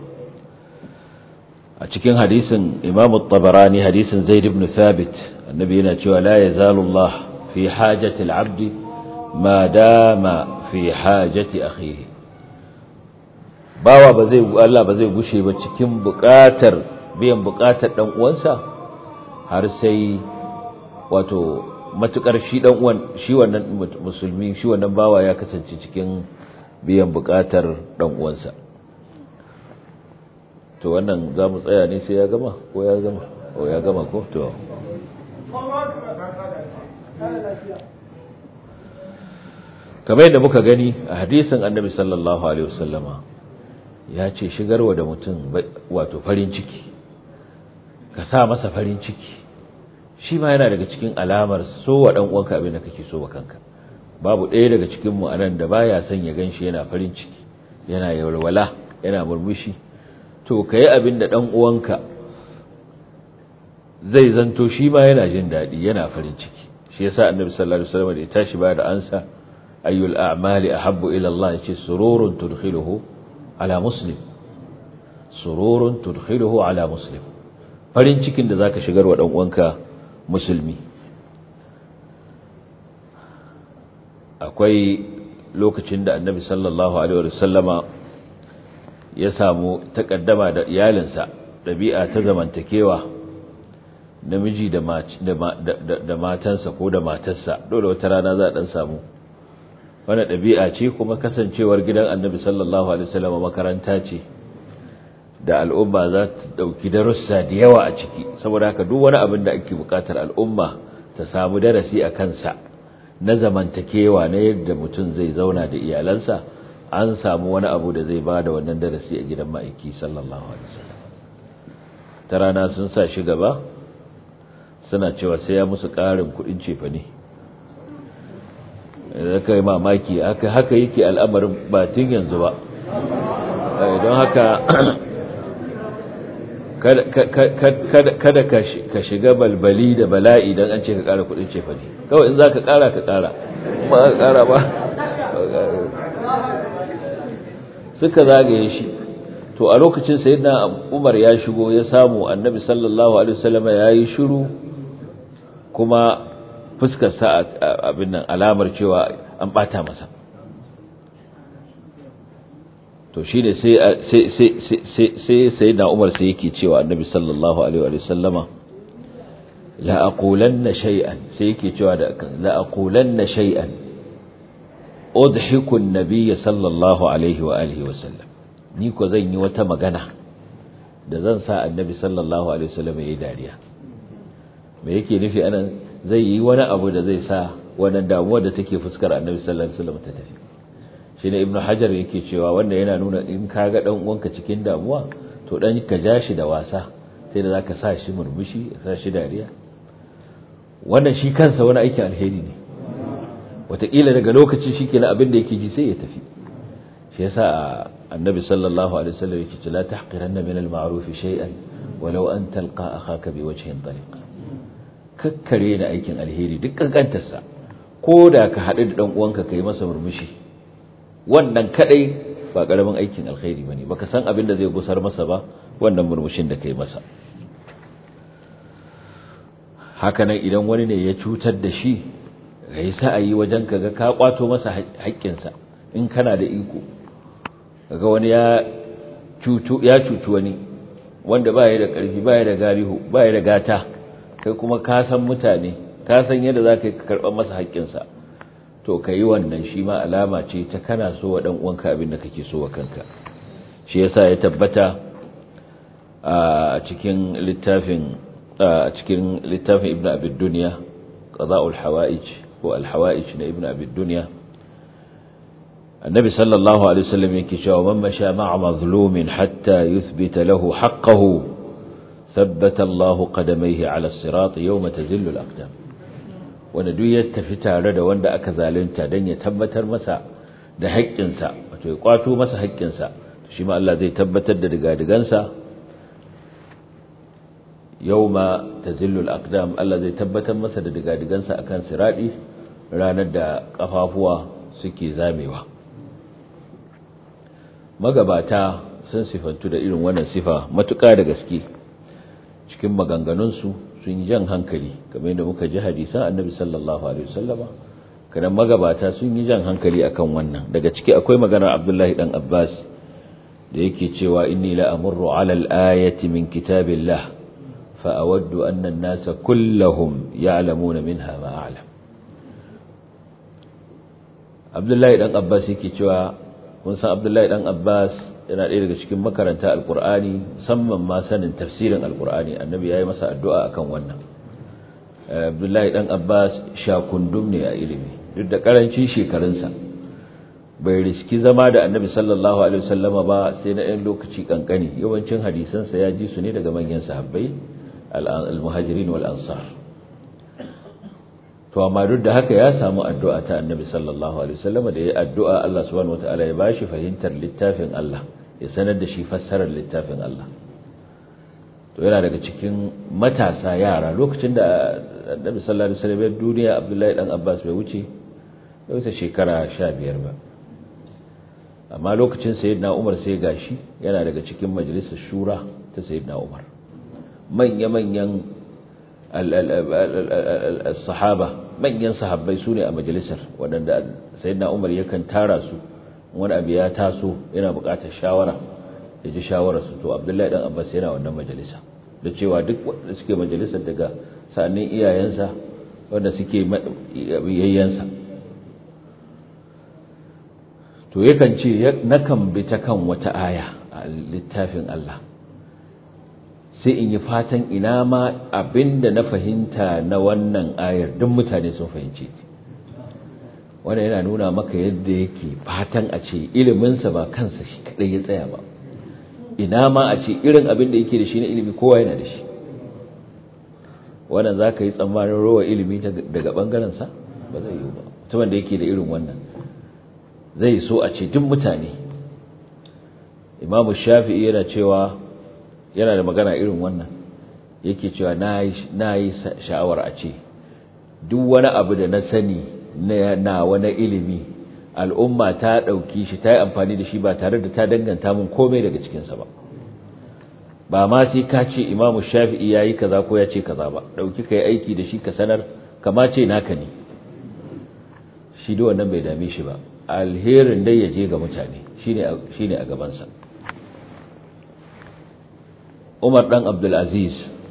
a cikin hadisin Imam tabarani hadisin Zaid ibn Thabit annabi yana cewa la yazalu Allah fi hajati al-'abd ma dama fi hajati akhihi bawa ba zai Allah ba zai gushe ba cikin buƙatar biyan buƙatar dan uwansa har sai wato matukar shi dan uwan shi wannan musulmi shi wannan bawa ya kasance cikin biyan buƙatar dan uwansa to wannan za mu tsaya ne sai ya gama ko ya gama ko ya gama ko to kamar yadda muka gani a hadisin annabi sallallahu alaihi wasallama ya ce shigarwa da mutum wato farin ciki ka sa masa farin ciki shi ma yana daga cikin alamar so wa dan uwanka abin da kake so wa kanka babu ɗaya daga cikin mu anan da baya son ya ganshi yana farin ciki yana yawalwala yana murmushi to ka yi abin da ɗan uwanka zai zanto shi ma yana jin daɗi yana farin ciki shi yasa annabi sallallahu alaihi wasallam da ya tashi ba da ansa ayyul a'mali ahabbu ila Allah yace sururun tudkhiluhu ala muslim sururun tudkhiluhu ala muslim farin cikin da zaka shigar wa ɗan uwanka musulmi akwai lokacin da annabi sallallahu alaihi wasallama ya samu takaddama da iyalinsa ɗabi'a ta zamantakewa namiji da matansa ko da matarsa dole wata rana za a ɗan samu wani ɗabi'a ce kuma kasancewar gidan annabi sallallahu alaihi wasallam makaranta ce da al'umma za ta ɗauki darussa da yawa a ciki saboda haka duk wani abin da ake buƙatar al'umma ta samu darasi a kansa na zamantakewa na yadda mutum zai zauna da iyalansa an samu wani abu da zai ba da wannan darasi a gidan ma'aiki sallallahu alaihi wasallam ta rana sun sa shi gaba suna cewa sai ya musu ƙarin kuɗin cefa ne da kai mamaki haka haka yake al'amarin ba tun yanzu ba don haka kada ka shiga balbali da bala'i don an ce ka ƙara kuɗin cefa ne kawai in za ka ƙara ka ƙara ba ka ƙara ba suka zagaye shi to a lokacin sayyidina Umar ya shigo ya samu annabi sallallahu alaihi wasallam yayi shiru kuma fuskar sa abin nan alamar cewa an bata masa to shine sai sai sai sai sayyidina Umar sai yake cewa annabi sallallahu alaihi wasallama la aqulanna shay'an sai yake cewa da la aqulanna shay'an udhiku an-nabiy sallallahu alaihi wa alihi wasallam ni ko zan yi wata magana da zan sa annabi sallallahu alaihi wasallam yayi dariya me yake nufi anan zai yi wani abu da zai sa wannan damuwa da take fuskar annabi sallallahu alaihi wasallam ta tafi shine ibnu hajar yake cewa wanda yana nuna in ka ga dan uwanka cikin damuwa to dan ka ja shi da wasa sai da zaka sa shi murmushi sa shi dariya wannan shi kansa wani aikin alheri ne wataƙila daga lokaci shi kenan abin da yake ji sai ya tafi shi yasa annabi sallallahu alaihi wasallam yake ce la tahqiranna min al-ma'ruf shay'an walau an talqa akhaka bi wajhin tariq kakkare da aikin alheri duk kankantarsa ko da ka haɗu da dan uwanka kai masa murmushi wannan kadai ba karamin aikin alheri bane baka san abin da zai gusar masa ba wannan murmushin da kai masa haka nan idan wani ne ya cutar da shi kai sa'ayi wajen kaga ka kwato masa haƙƙinsa in kana da iko kaga wani ya cutu ya cutu wani wanda ba ya da ƙarfi ba ya da galihu ba ya da gata kai kuma ka san mutane ka san yadda za ka karɓar masa haƙƙinsa to ka yi wannan shi ma alama ce ta kana so wa ɗan uwanka abin da kake so wa kanka shi yasa ya tabbata a cikin littafin a cikin littafin ibnu abid dunya qada'ul hawaij ko al hawaij na ibnu abid dunya النبي صلى الله عليه وسلم يكي ومن مشى مع مظلوم حتى يثبت له حقه ثبت الله قدميه على الصراط يوم تزل الأقدام wanda duk ya tafi tare da wanda aka zalunta don ya tabbatar masa da haƙƙinsa wato ya kwato masa haƙƙinsa shi ma Allah zai tabbatar da digadigansa yawma tazillu al-aqdam Allah zai tabbatar masa da digadigansa akan siradi ranar da kafafuwa suke zamewa magabata sun sifantu da irin wannan sifa matuƙa da gaske cikin maganganunsu sun yi jan hankali kamar yadda muka ji hadisan annabi sallallahu alaihi wasallama kadan magabata sun yi jan hankali akan wannan daga ciki akwai maganar abdullahi dan abbas da yake cewa inni la amurru ala al-ayati min kitabillah fa awaddu anna an-nasa kullahum ya'lamuna minha ma a'lam abdullahi dan abbas yake cewa kun san abdullahi dan abbas yana ɗaya daga cikin makaranta alkur'ani musamman ma sanin tafsirin alkur'ani annabi ya yi masa addu'a akan wannan abdullahi dan abbas shakundum ne a ilimi duk da ƙarancin shekarunsa bai riski zama da annabi sallallahu alaihi wasallama ba sai na ɗan lokaci kankani yawancin hadisansa ya ji su ne daga manyan sahabbai al-muhajirin wal ansar to amma duk da haka ya samu addu'a ta annabi sallallahu alaihi wasallam da ya addu'a Allah subhanahu wataala ya bashi fahimtar littafin Allah ya sanar da shi fassarar littafin Allah to yana daga cikin matasa yara lokacin da annabi sallallahu alaihi wasallam ya duniya Abdullahi dan Abbas bai wuce bai wuce shekara 15 ba amma lokacin sayyidina Umar sai gashi yana daga cikin majalisar shura ta sayyidina Umar manya manyan al-sahaba manyan sahabbai su ne a majalisar waɗanda sayyidina umar yakan tara su wani abu ya taso yana buƙatar shawara ya ji shawararsu to abdullahi dan abbas yana wannan majalisa da cewa duk wanda suke majalisar daga sa'annin iyayensa wanda suke yayyansa to yakan ce nakan bi ta kan wata aya a littafin Allah sai in yi fatan ina ma abinda na fahimta na wannan ayar duk mutane sun fahimce ta wanda yana nuna maka yadda yake fatan a ce iliminsa ba kansa shi kadai ya tsaya ba ina ma a ce irin abin da yake da shi na ilimi kowa yana da shi wannan za ka yi tsammanin rowa ilimi daga ɓangarensa ba zai yi ba mutumin da yake da irin wannan zai so a ce duk mutane imamu shafi'i yana cewa yana da magana irin wannan yake cewa na yi sha'awar a ce duk wani abu da na sani na wani ilimi al'umma ta ɗauki shi ta yi amfani da shi ba tare da ta danganta mun komai daga cikinsa ba ba ma sai ka ce imamu shafi'i ya yi kaza ko ya ce kaza ba ɗauki ka yi aiki da shi ka sanar kama ce naka ne shi da wannan bai dame shi ba alherin dai ya je ga mutane shi ne a gabansa umar ɗan abdulaziz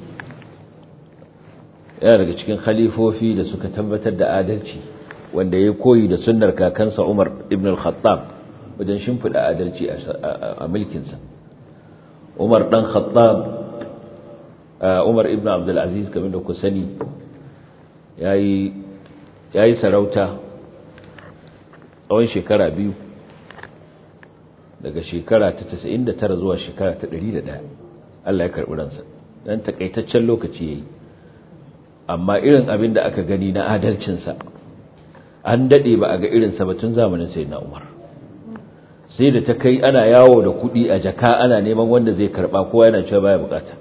yana daga cikin khalifofi da suka tabbatar da adalci wanda ya koyi da sunnar kakansa umar ibn al-khattab wajen shimfiɗa adalci a mulkinsa umar ɗan khattab umar ibn abdulaziz kamar da ku sani ya yi sarauta tsawon shekara biyu daga shekara ta 99 zuwa shekara ta 101 Allah ya karɓi ransa dan takaitaccen lokaci yayi amma irin abin da aka gani na adalcinsa an daɗe ba a ga irinsa ba tun zamanin sai na umar sai da ta kai ana yawo da kuɗi a jaka ana neman wanda zai karɓa kowa yana cewa baya bukata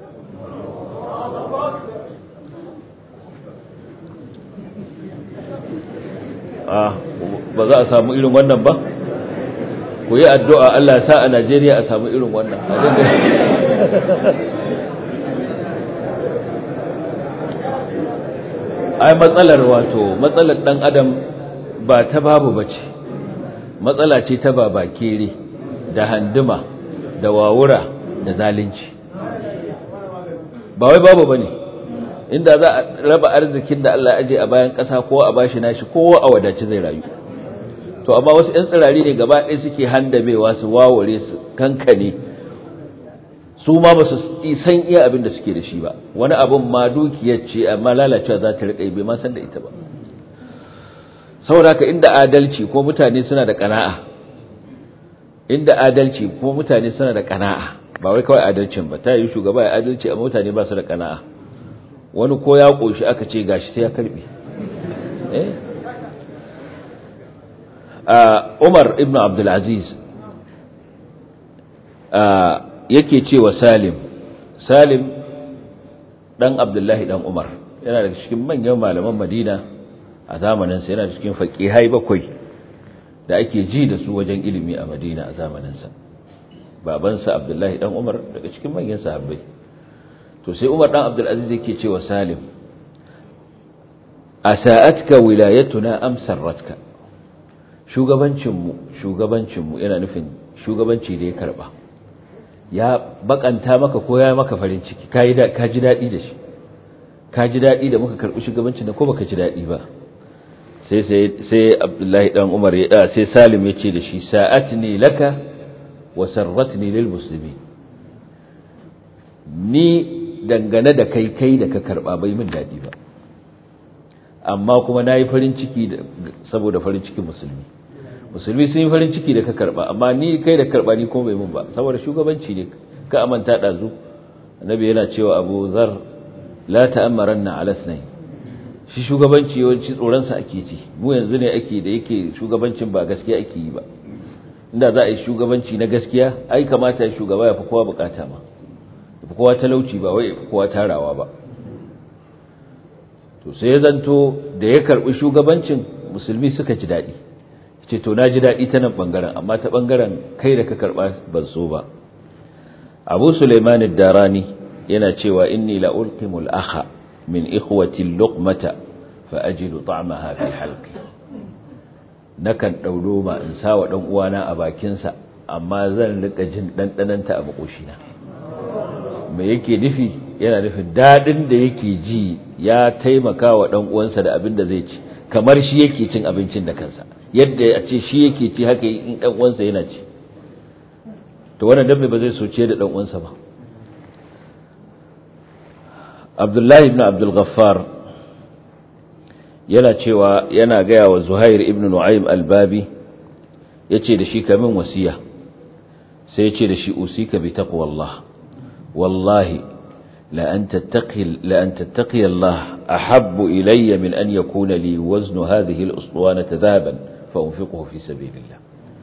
ba za a samu irin wannan ba ku yi addu'a Allah sa a Najeriya a samu irin wannan ai matsalar wato matsalar dan adam ba ta babu bace matsala ce ta babakere da handuma da wawura da zalunci ba wai babu bane inda za a raba arzikin da Allah aje a bayan ƙasa ko a bashi nashi kowa a wadace zai rayu to amma wasu ƴan tsirari ne gaba ɗaya suke handamewa su wawure su kankane su ma ba su san iya abin da suke da shi ba wani abin ma dukiyar ce amma lalacewa za ta riƙa bai ma san da ita ba saboda haka inda adalci ko mutane suna da ƙana'a inda adalci ko mutane suna da ƙana'a ba wai kawai adalcin ba ta yi shugaba ya adalci amma mutane ba su da ƙana'a wani ko ya ƙoshi aka ce gashi sai ya karɓe eh Umar ibn Abdulaziz yake cewa Salim Salim dan Abdullahi dan Umar yana daga cikin manyan malaman Madina a zamanin sa yana cikin faqihai bakwai da ake ji da su wajen ilimi a Madina a zamanin sa babansa Abdullahi dan Umar daga cikin manyan sahabbai to sai Umar dan Abdulaziz yake cewa Salim asa'atka wilayatuna am sarratka shugabancinmu shugabancinmu yana nufin shugabanci da ya karba ya bakanta maka ko ya maka farin ciki ka ji daɗi da shi ka ji daɗi da muka karɓi shugabancin da ko baka ji daɗi ba sai sai abdullahi dan umar ya sai salim ya ce da shi sa'atni laka wa sarratni lil muslimin ni dangane da kai kai da ka karɓa bai min daɗi ba amma kuma na yi farin ciki saboda farin cikin musulmi musulmi sun yi farin ciki da ka karba amma ni kai da karba ni kuma bai mun ba saboda shugabanci ne ka amanta dazu annabi yana cewa Abu Zar la ta'ammaranna ala sunayn shi shugabanci yawanci tsoron sa ake ci mu yanzu ne ake da yake shugabancin ba gaskiya ake yi ba inda za a yi shugabanci na gaskiya ai kamata shugaba ya fi kowa bukata ma ya fi kowa talauci ba wai ya fi kowa tarawa ba to sai ya zanto da ya karbi shugabancin musulmi suka ji daɗi ce to na ji daɗi ta nan ɓangaren amma ta ɓangaren kai da ka karɓa ban so ba abu suleiman darani yana cewa inni la ulqimul akha min ikhwati luqmata fa ajidu ta'maha fi halqi nakan dauro ma in sawa dan uwana a bakin sa amma zan rika jin dandananta a makoshina me yake nufi yana nufin dadin da yake ji ya taimaka wa dan uwansa da abin da zai ci kamar shi yake cin abincin da kansa yadda a ce shi yake ci haka in dan uwansa yana ci to wannan dabbe ba zai soce da dan uwansa ba Abdullahi ibn Abdul Ghaffar yana cewa yana gaya wa zuhair ibn nu'aym al-babi yace da shi kamin wasiya sai yace da shi usika bi taqwallah wallahi la an tattaqi la an tattaqi Allah ahabbu ilayya min an yakuna li wazn hadhihi al-uswana dhahaban fa unfiquhu fi sabilillah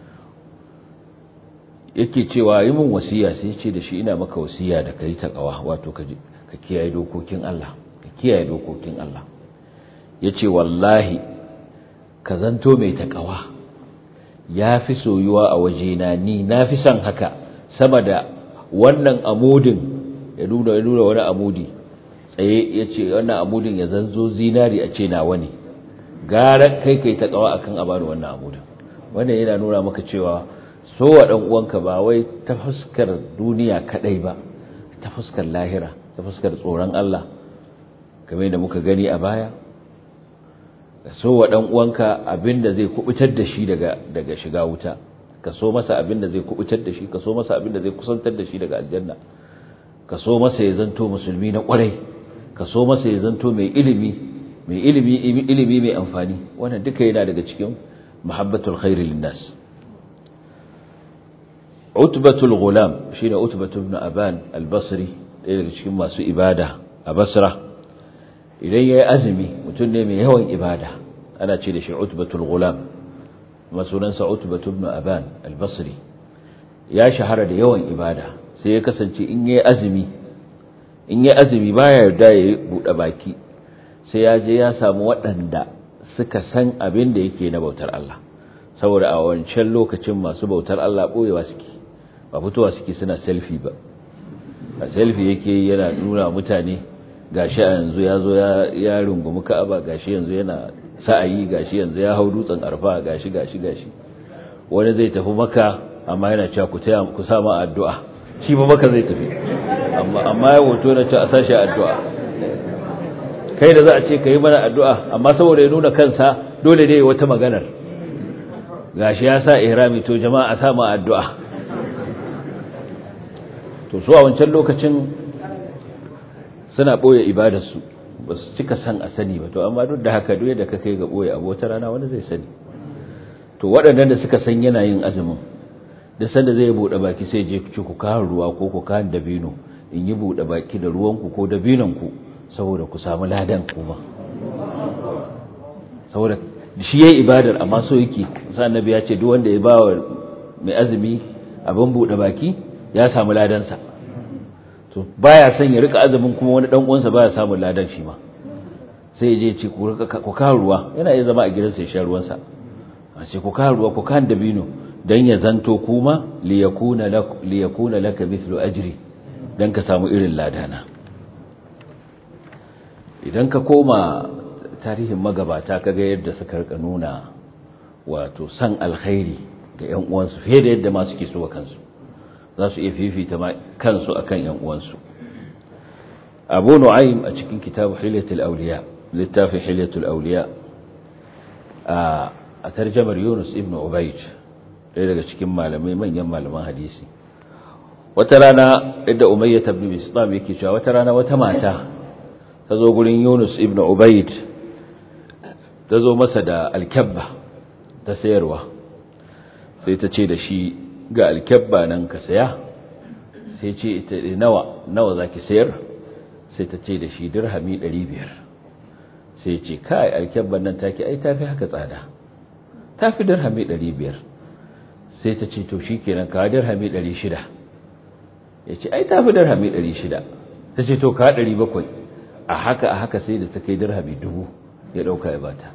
yake cewa yi min wasiya sai yace da shi ina maka wasiya da kai taqwa wato ka ka kiyaye dokokin Allah ka kiyaye dokokin Allah yace wallahi ka zanto mai taqwa ya fi soyuwa a wajena ni na fi son haka sama da wannan amudin ya nuna ya nuna wani amudi tsaye ya ce wannan amudin ya zanzo zinari a ce nawa ne gara kai kai ta kawa akan a bani wannan amudin wannan yana nuna maka cewa so wa dan uwanka ba wai ta fuskar duniya kadai ba ta fuskar lahira ta fuskar tsoron Allah kamar da muka gani a baya ka so wa ɗan uwanka abinda zai kubutar da shi daga daga shiga wuta ka so masa abinda zai kubutar da shi ka so masa abinda zai kusantar da shi daga aljanna ka so masa ya zanto musulmi na kwarai ka so masa ya zanto mai ilimi mai ilimi ilimi mai amfani wannan duka yana daga cikin muhabbatul khairi linnas utbatul ghulam shine utbatu ibn aban al-basri ɗaya daga cikin masu ibada a basra idan ya yi azumi mutum ne mai yawan ibada ana ce da shi utbatul gulam masunansa utbatu ibn aban al-basri ya shahara da yawan ibada sai ya kasance in ya yi azumi in ya azumi baya yarda ya buɗe baki sai ya je ya samu waɗanda suka san abin da yake na bautar Allah saboda a wancan lokacin masu bautar Allah ɓoyewa suke ba fitowa suke suna selfie ba a selfie yake yana nuna mutane gashi yanzu ya zo ya rungumi ka'aba gashi yanzu yana sa'ayi gashi yanzu ya hau dutsen arfa gashi gashi gashi wani zai tafi maka amma yana cewa ku taya ku sa ma addu'a shi ba maka zai tafi amma amma ya hoto na ce a sashi addu'a kai da za a ce kai mana addu'a amma saboda ya nuna kansa dole dai wata maganar gashi ya sa ihrami to jama'a a sa ma addu'a to su a wancan lokacin suna ɓoye ibadarsu ba su cika san a sani ba to amma duk da haka duk da ka kai ga ɓoye abu wata rana wani zai sani to waɗannan da suka san yana yin azumin da sanda zai buɗe baki sai je ci ku kawo ruwa ko ku kawo dabino in yi buɗe baki da ruwanku ko dabinonku saboda ku samu ladan kuma saboda shi yayi ibadar amma so yake sa annabi ya ce duk wanda ya ba wa mai azumi abin buɗe baki ya samu ladansa to baya son ya rika azumin kuma wani dan uwansa baya samun ladan shi ma sai je ce ku rika ku kawo ruwa yana iya zama a gidansa ya sha ruwansa a ce ku kawo ruwa ku kan dabino dan ya zanto kuma li yakuna lak li yakuna laka mithlu ajri dan ka samu irin ladana idan ka koma tarihin magabata kaga yadda suka rika nuna wato san alkhairi ga ƴan uwansu fiye da yadda ma suke so kansu za su iya fifita kansu akan yan uwansu abu nu'aym a cikin kitabu hilyatul awliya littafin hilyatul awliya a tarjamar yunus ibn ubayd ɗaya daga cikin malamai manyan malaman hadisi wata rana yadda umayyah ibn bistam yake cewa wata rana wata mata ta zo gurin yunus ibn ubayd ta zo masa da alkabba ta sayarwa sai ta ce da shi ga alkyabba nan ka saya sai ce ita nawa nawa zaki sayar sai ta ce da shi dirhami 500 sai ce kai alkyabban nan take ai tafi haka tsada tafi dirhami 500 sai ta ce to shikenan ka dirhami 600 yace ai tafi dirhami 600 ta ce to ka 700 a haka a haka sai da ta kai dirhami 1000 ya dauka ya bata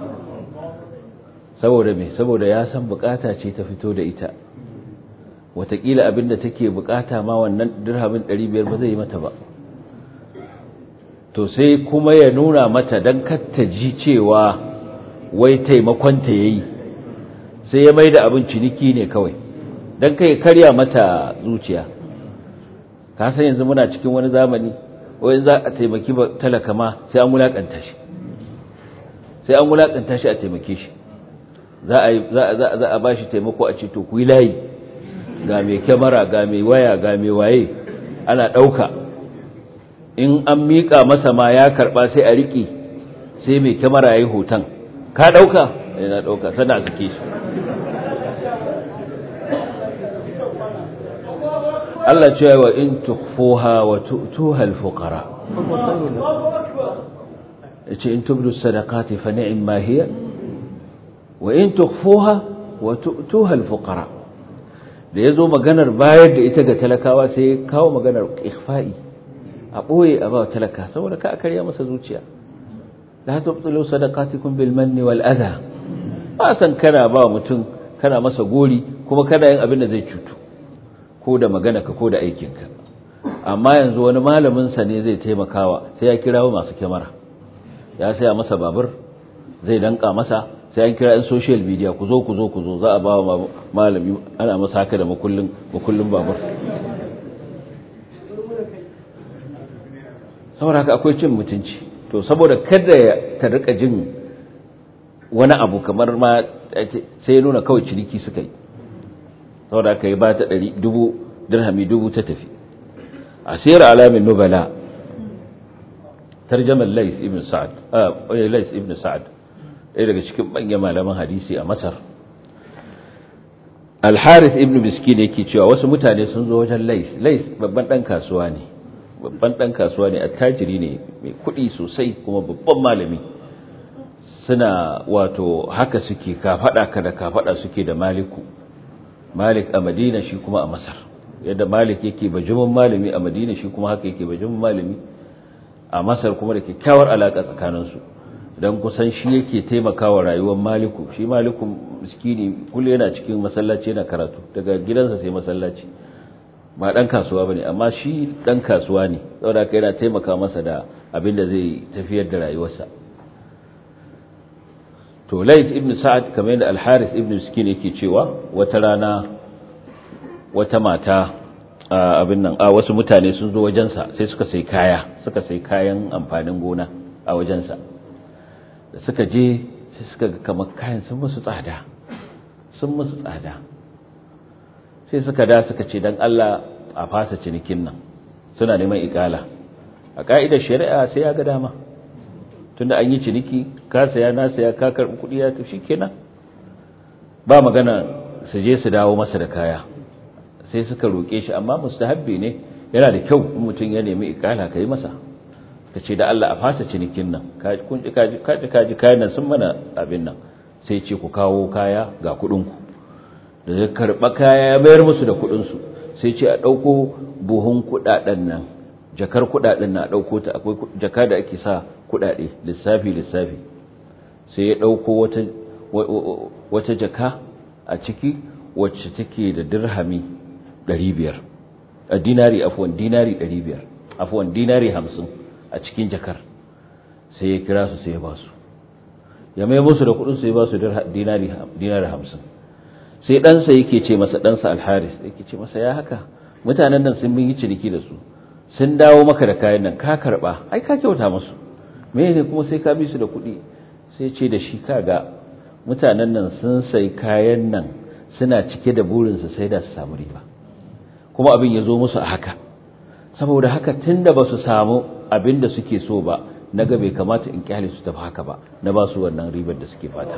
saboda me saboda ya san bukata ce ta fito da ita watakila abinda take bukata ma wannan dirhamin 500 ba zai yi mata ba to sai kuma ya nuna mata dan katta ji cewa wai taimakon ta yayi sai ya maida abin ciniki ne kawai dan kai karya mata zuciya ka san yanzu muna cikin wani zamani wai za a taimaki talaka ma sai an wulakanta shi sai an wulakanta shi a taimake shi za a za a bashi taimako a ce to ku yi layi ga mai kyamara ga mai waya ga mai waye ana ɗauka in an miƙa masa ma ya karɓa sai a riƙe sai mai kyamara ya yi hoton ka ɗauka yana ɗauka sana a sake shi Allah ce wa in tukfuha wa tu'tuha al-fuqara yace in tubdu sadaqati fa ni'ma hiya wa in tukfuha wa tu'tuha al-fuqara da yazo maganar bayar da ita ga talakawa sai kawo maganar ikhfa'i a boye a ba talaka saboda ka akarya masa zuciya la tubtilu sadaqatikum bil manni wal adha ba san kana ba mutum kana masa gori kuma kana yin abin da zai cutu ko da magana ka ko da aikinka amma yanzu wani malamin sa ne zai taimakawa sai ya kirawo masu kyamara ya saya masa babur zai danka masa sai an kira 'yan social media ku zo ku zo ku zo za a ba wa malami ana masa haka da makullin makullin babur saboda haka akwai cin mutunci to saboda kada ta rika jin wani abu kamar ma sai ya nuna kawai ciniki suka yi saboda haka ya ba ta ɗari dubu dirhami dubu ta tafi asir alamin nubala tarjamar lais ibn sa'ad ah lais ibn sa'ad ɗaya daga cikin manyan malaman hadisi a masar al-harith ibn miskin yake cewa wasu mutane sun zo wajen lais lais babban ɗan kasuwa ne babban ɗan kasuwa ne attajiri ne mai kuɗi sosai kuma babban malami suna wato haka suke kafaɗa ka da kafaɗa suke da maliku malik a madina shi kuma a masar yadda malik yake bajimin malami a madina shi kuma haka yake bajimin malami a masar kuma da kyakkyawar alaƙa tsakaninsu don kusan shi yake taimakawa rayuwar maliku shi maliku miskini kullum yana cikin masallaci yana karatu daga gidansa sai masallaci ba dan kasuwa bane amma shi dan kasuwa ne saboda haka yana taimaka masa da abin da zai tafiyar da rayuwarsa to Layth ibn Sa'ad kamar yadda Al-Harith ibn Miskin yake cewa wata rana wata mata abin nan a wasu mutane sun zo wajensa sai suka sai kaya suka sai kayan amfanin gona a wajensa da suka je sai suka ga kamar kayan sun musu tsada sun musu tsada sai suka da suka ce dan Allah a fasa cinikin nan suna neman ikala a ka'idar shari'a sai ya ga dama tunda an yi ciniki ka saya na saya ka karbi kuɗi ya tafi kenan ba magana su je su dawo masa da kaya sai suka roke shi amma mustahabbi ne yana da kyau in mutum ya nemi ikala kai masa ka ce da Allah a fasa cinikin nan kun ji kaji kaji kayan nan sun mana abin nan sai ce ku kawo kaya ga kuɗin ku da zai karɓa kaya ya bayar musu da kuɗin su sai ce a ɗauko buhun kuɗaɗen nan jakar kuɗaɗen na ɗauko ta akwai jaka da ake sa kuɗaɗe lissafi lissafi sai ya ɗauko wata wata jaka a ciki wacce take da dirhami 500 a dinari afwan dinari 500 afwan dinari 50 a cikin jakar sai ya kira su sai ya ba su ya mai musu da kudin sai ya ba su dinari dinari 50 sai ɗansa yake ce masa ɗansa alharis yake ce masa ya haka mutanen nan sun yi ciniki da su sun dawo maka da kayan nan ka karba ai ka kyauta musu me ne kuma sai ka bi su da kuɗi sai ce da shi kaga mutanen nan sun sai kayan nan suna cike da burinsu sai da su samu riba kuma abin ya zo musu a haka saboda haka tunda ba su samu abin da suke so ba na ga bai kamata in kyale su tafi haka ba na ba su wannan ribar da suke fata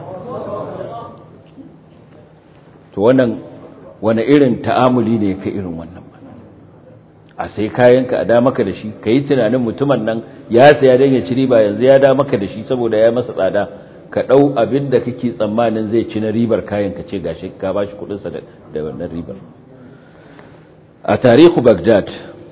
to wannan wani irin ta'amuli ne ka irin wannan ba a sai kayanka a da maka da shi ka yi tunanin mutumin nan ya saya don ya ci riba yanzu ya da maka da shi saboda ya masa tsada ka ɗau abin da kake tsammanin zai ci na ribar kayan ka ce gashi ka ba shi kuɗinsa da wannan ribar a tarihu bagdad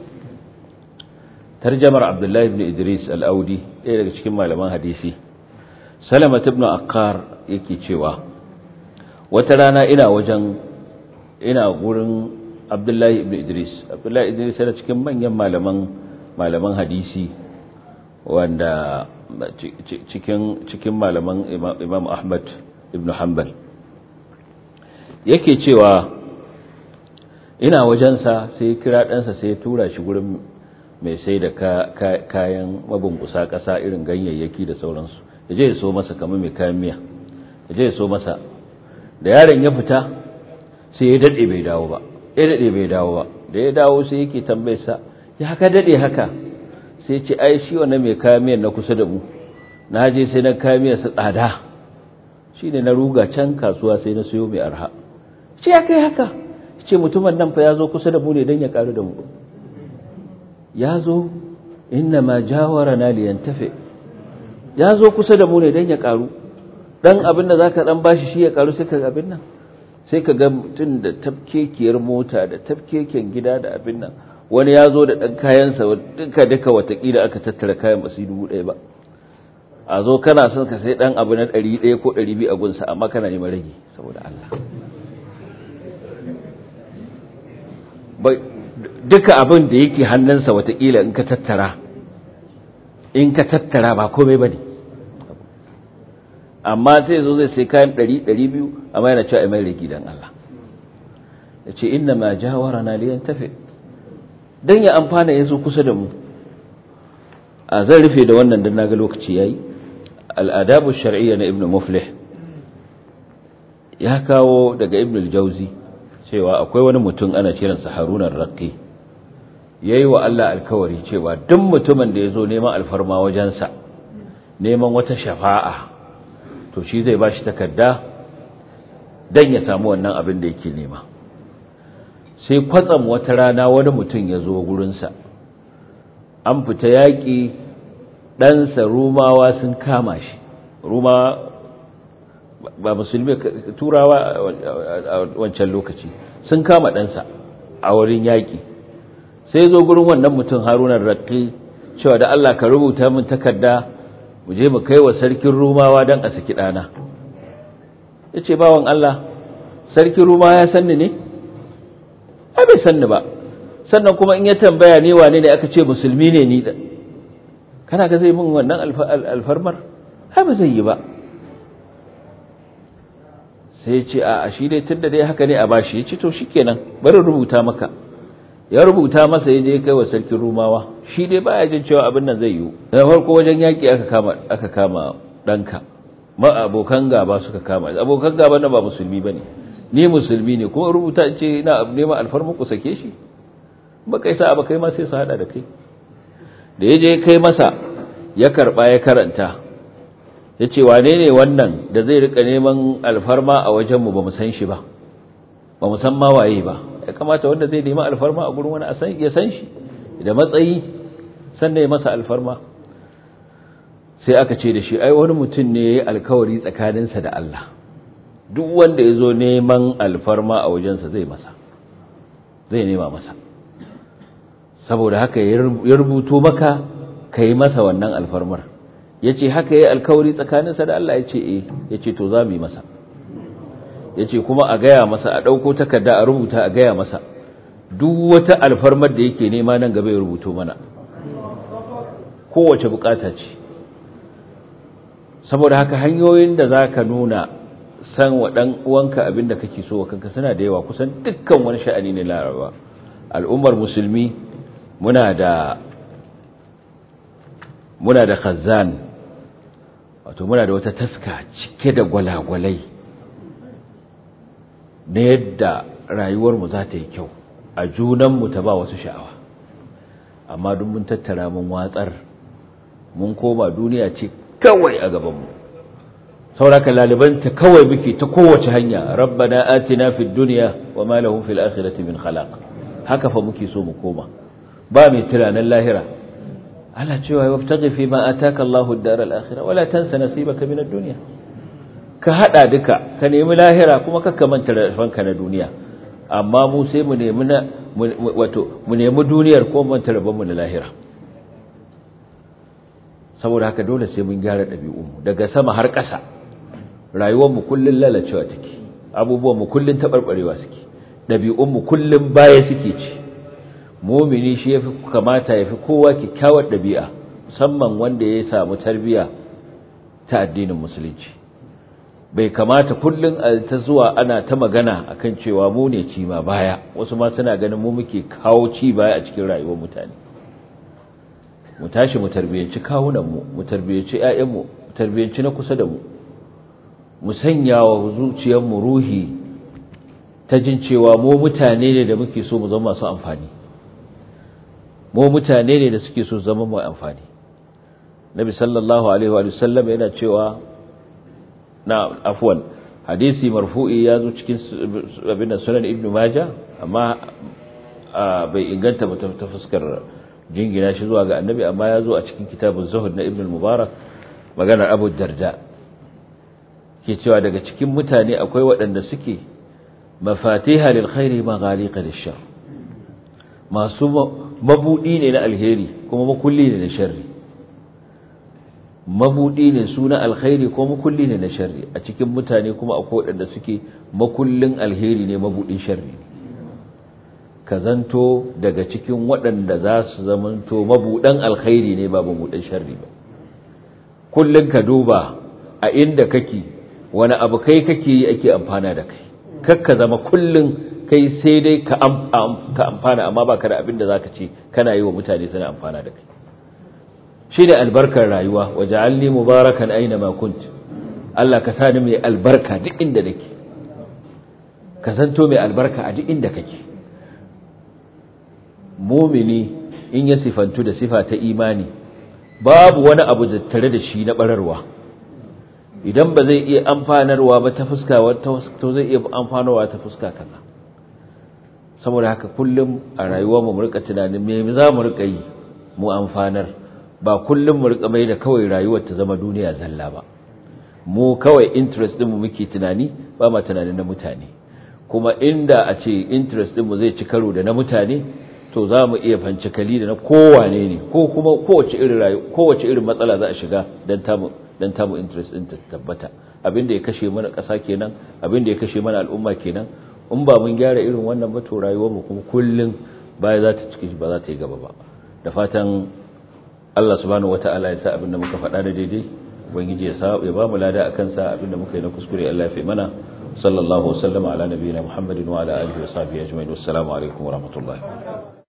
tarjamar abdullahi ibn idris al'audi ɗaya daga cikin malaman hadisi salamat ibn akkar yake cewa wata rana ina wajen ina gurin abdullahi ibn idris abdullahi idris yana cikin manyan malaman malaman hadisi wanda cikin cikin malaman imam ahmad ibn hanbal yake cewa ina wajensa sai kira ɗansa sai tura shi gurin mai sai da kayan mabungusa ƙasa irin ganyayyaki da sauransu ya je ya so masa kamar mai kayan miya ya je ya so masa da yaron ya fita sai ya daɗe bai dawo ba ya daɗe bai dawo ba da ya dawo sai yake tambayarsa ya haka daɗe haka sai ce ai shi wannan mai kayan miyan na kusa da mu na je sai na kayan miya su tsada shi ne na ruga can kasuwa sai na siyo mai arha ce ya kai haka ce mutumin nan fa ya zo kusa da mu ne don ya karu da mu ya zo inna ma jawara na liyan tafe ya zo kusa da mu ne don ya karu dan abin da za ka dan bashi shi ya karu sai ka abin nan sai ka ga mutum da tafkekiyar mota da tafkeken gida da abin nan wani ya zo da ɗan kayansa duka duka watakila aka tattara kayan basu dubu ɗaya ba a zo kana son ka sai ɗan abu na ɗari ɗaya ko ɗari biyu a gunsa amma kana neman rage saboda Allah duka abin da yake hannunsa watakila in ka tattara in ka tattara ba komai ba ne amma sai zo zai sai kayan ɗari ɗari biyu amma yana cewa mai rage don Allah ya ce inna ma jawara na liyan tafe don ya amfana ya zo kusa da mu a zan rufe da wannan don naga lokaci ya yi al'adabu shari'iyya na ibn muflih ya kawo daga ibn al-jauzi cewa akwai wani mutum ana kiransa harunan raƙi ya yi wa Allah alkawari cewa duk mutumin da ya zo neman alfarma wajensa neman wata shafa'a to shi zai ba shi takarda don ya samu wannan abin da yake nema sai kwatsam wata rana wani mutum ya zo gurinsa an fita yaƙi ɗansa rumawa sun kama shi ruma ba musulmi turawa a wancan lokaci sun kama ɗansa a wurin yaƙi sai zo gurin wannan mutum harunan raƙi cewa da Allah ka rubuta min takarda mu je mu kai wa sarkin rumawa don a saki ɗana ya ce bawan Allah sarkin rumawa ya sanni ne? ai bai sanni ba sannan kuma in ya tambaya ne wane ne aka ce musulmi ne ni da kana ga zai min wannan alfarmar ai ba zai yi ba sai ya ce a shi dai tun da dai haka ne a bashi ya ce to shi kenan bari rubuta maka ya rubuta masa ya je kai wa sarkin rumawa shi dai baya jin cewa abin nan zai yiwu da farko wajen yaƙi aka kama aka kama ɗanka ma abokan gaba suka kama abokan gaba na ba musulmi bane ni musulmi ne kuma rubuta ce ina neman alfarma ku sake shi ba kai sa ba kai ma sai su hada da kai da ya je kai masa ya karba ya karanta ya ce wane ne wannan da zai rika neman alfarma a wajenmu ba mu san shi ba ba mu san ma waye ba ya kamata wanda zai nemi alfarma a gurin wani ya san shi da matsayi sannan ya masa alfarma sai aka ce da shi ai wani mutum ne ya yi alkawari tsakaninsa da Allah duk wanda ya zo neman alfarma a wajensa zai masa zai nema masa saboda haka ya rubuto maka ka yi masa wannan alfarmar ya ce haka ya yi alkawari tsakaninsa da Allah ya ce eh ya ce to za mu yi masa ya ce kuma a gaya masa a ɗauko takarda a rubuta a gaya masa duk wata alfarmar da yake nema nan gaba ya rubuto mana kowace bukata ce saboda haka hanyoyin da za ka nuna san wa ɗan uwanka abin da kake so wa kanka suna da yawa kusan dukkan wani sha'ani ne laraba al'ummar musulmi muna da muna da khazan wato muna da wata taska cike da gwalagwalai na yadda rayuwarmu za ta yi kyau a junanmu ta ba wasu sha'awa amma duk mun tattara mun watsar mun koma duniya ce kawai a gabanmu sauraka lalibanta kawai muke ta kowace hanya rabbana atina fid dunya wa ma lahum fil akhirati min khalaq haka fa muke so mu koma ba mai tunanin lahira Allah cewa wabtaghi fi ma ataka Allahu ad-dar al-akhirah wala tansa nasibaka min ad-dunya ka hada duka ka nemi lahira kuma ka manta rafanka na duniya amma mu sai mu nemi na wato mu nemi duniyar ko manta rabon mu na lahira saboda haka dole sai mun gyara ɗabi'unmu daga sama har ƙasa rayuwarmu kullum lalacewa take abubuwanmu kullum taɓarɓarewa suke ɗabi'unmu kullum baya suke ci mumini shi ya fi kamata ya fi kowa kyakkyawar ɗabi'a musamman wanda ya samu tarbiyya ta addinin musulunci bai kamata kullum a ta zuwa ana ta magana akan cewa mu ne ci ma baya wasu ma suna ganin mu muke kawo ci baya a cikin rayuwar mutane mu tashi mu tarbiyyanci kawunanmu mu tarbiyyanci ƴaƴanmu mu tarbiyyanci na kusa da mu mu sanya wa zuciyarmu ruhi ta jin cewa mu mutane ne da muke so mu zama masu amfani mu mutane ne da suke so zama mai amfani nabi sallallahu alaihi wa sallam yana cewa na afwan hadisi marfu'i ya zo cikin abin sunan ibn majah amma bai inganta ba ta fuskar jingina shi zuwa ga annabi amma ya zo a cikin kitabun zuhud na ibn mubarak maganar abu darda ke cewa daga cikin mutane akwai waɗanda suke mafatiha lil khairi maghaliqa lishar masu mabudi ne na alheri kuma makulli ne na sharri mabudi ne su na alkhairi ko makulli ne na sharri a cikin mutane kuma akwai waɗanda suke makullin alheri ne mabudin sharri ka zanto daga cikin waɗanda za su zamanto mabuɗan alkhairi ne ba mabuɗan sharri ba kullum ka duba a inda kake wani abu kai kake yi ake amfana da kai kakka zama kullum kai sai dai ka amfana amma ba ka da abin da za ka ce kana yi wa mutane suna amfana da kai shi da albarkar rayuwa waje alli mubarakan aina ma kunt Allah ka sani mai albarka duk inda nake ka zanto mai albarka a duk inda kake mumini in ya sifantu da sifa ta imani babu wani abu da tare da shi na bararwa idan ba zai iya amfanarwa ba ta fuska to zai iya amfanarwa ta fuska kaza saboda haka kullum a rayuwar mu rika tunanin me za mu rika yi mu amfanar ba kullum mu rika mai da kawai rayuwar ta zama duniya zalla ba mu kawai interest din mu muke tunani ba ma tunanin na mutane kuma inda a ce interest din mu zai ci karo da na mutane to za mu iya fancikali da na kowane ne ko kuma kowace irin rayu kowace irin matsala za a shiga dan tamu dan tamu interest din ta tabbata abin da ya kashe mana ƙasa kenan abin da ya kashe mana al'umma kenan in ba mun gyara irin wannan ba to rayuwar mu kuma kullun baya za ta ciki ba za ta yi gaba ba da fatan Allah subhanahu wataala ya sa abin da muka faɗa da daidai ubangiji ya sa ya ba mu lada akan sa abin da muka yi na kuskure Allah ya fi mana sallallahu alaihi wa sallam ala nabiyina muhammadin wa ala alihi wa sahbihi ajma'in wassalamu alaikum wa rahmatullahi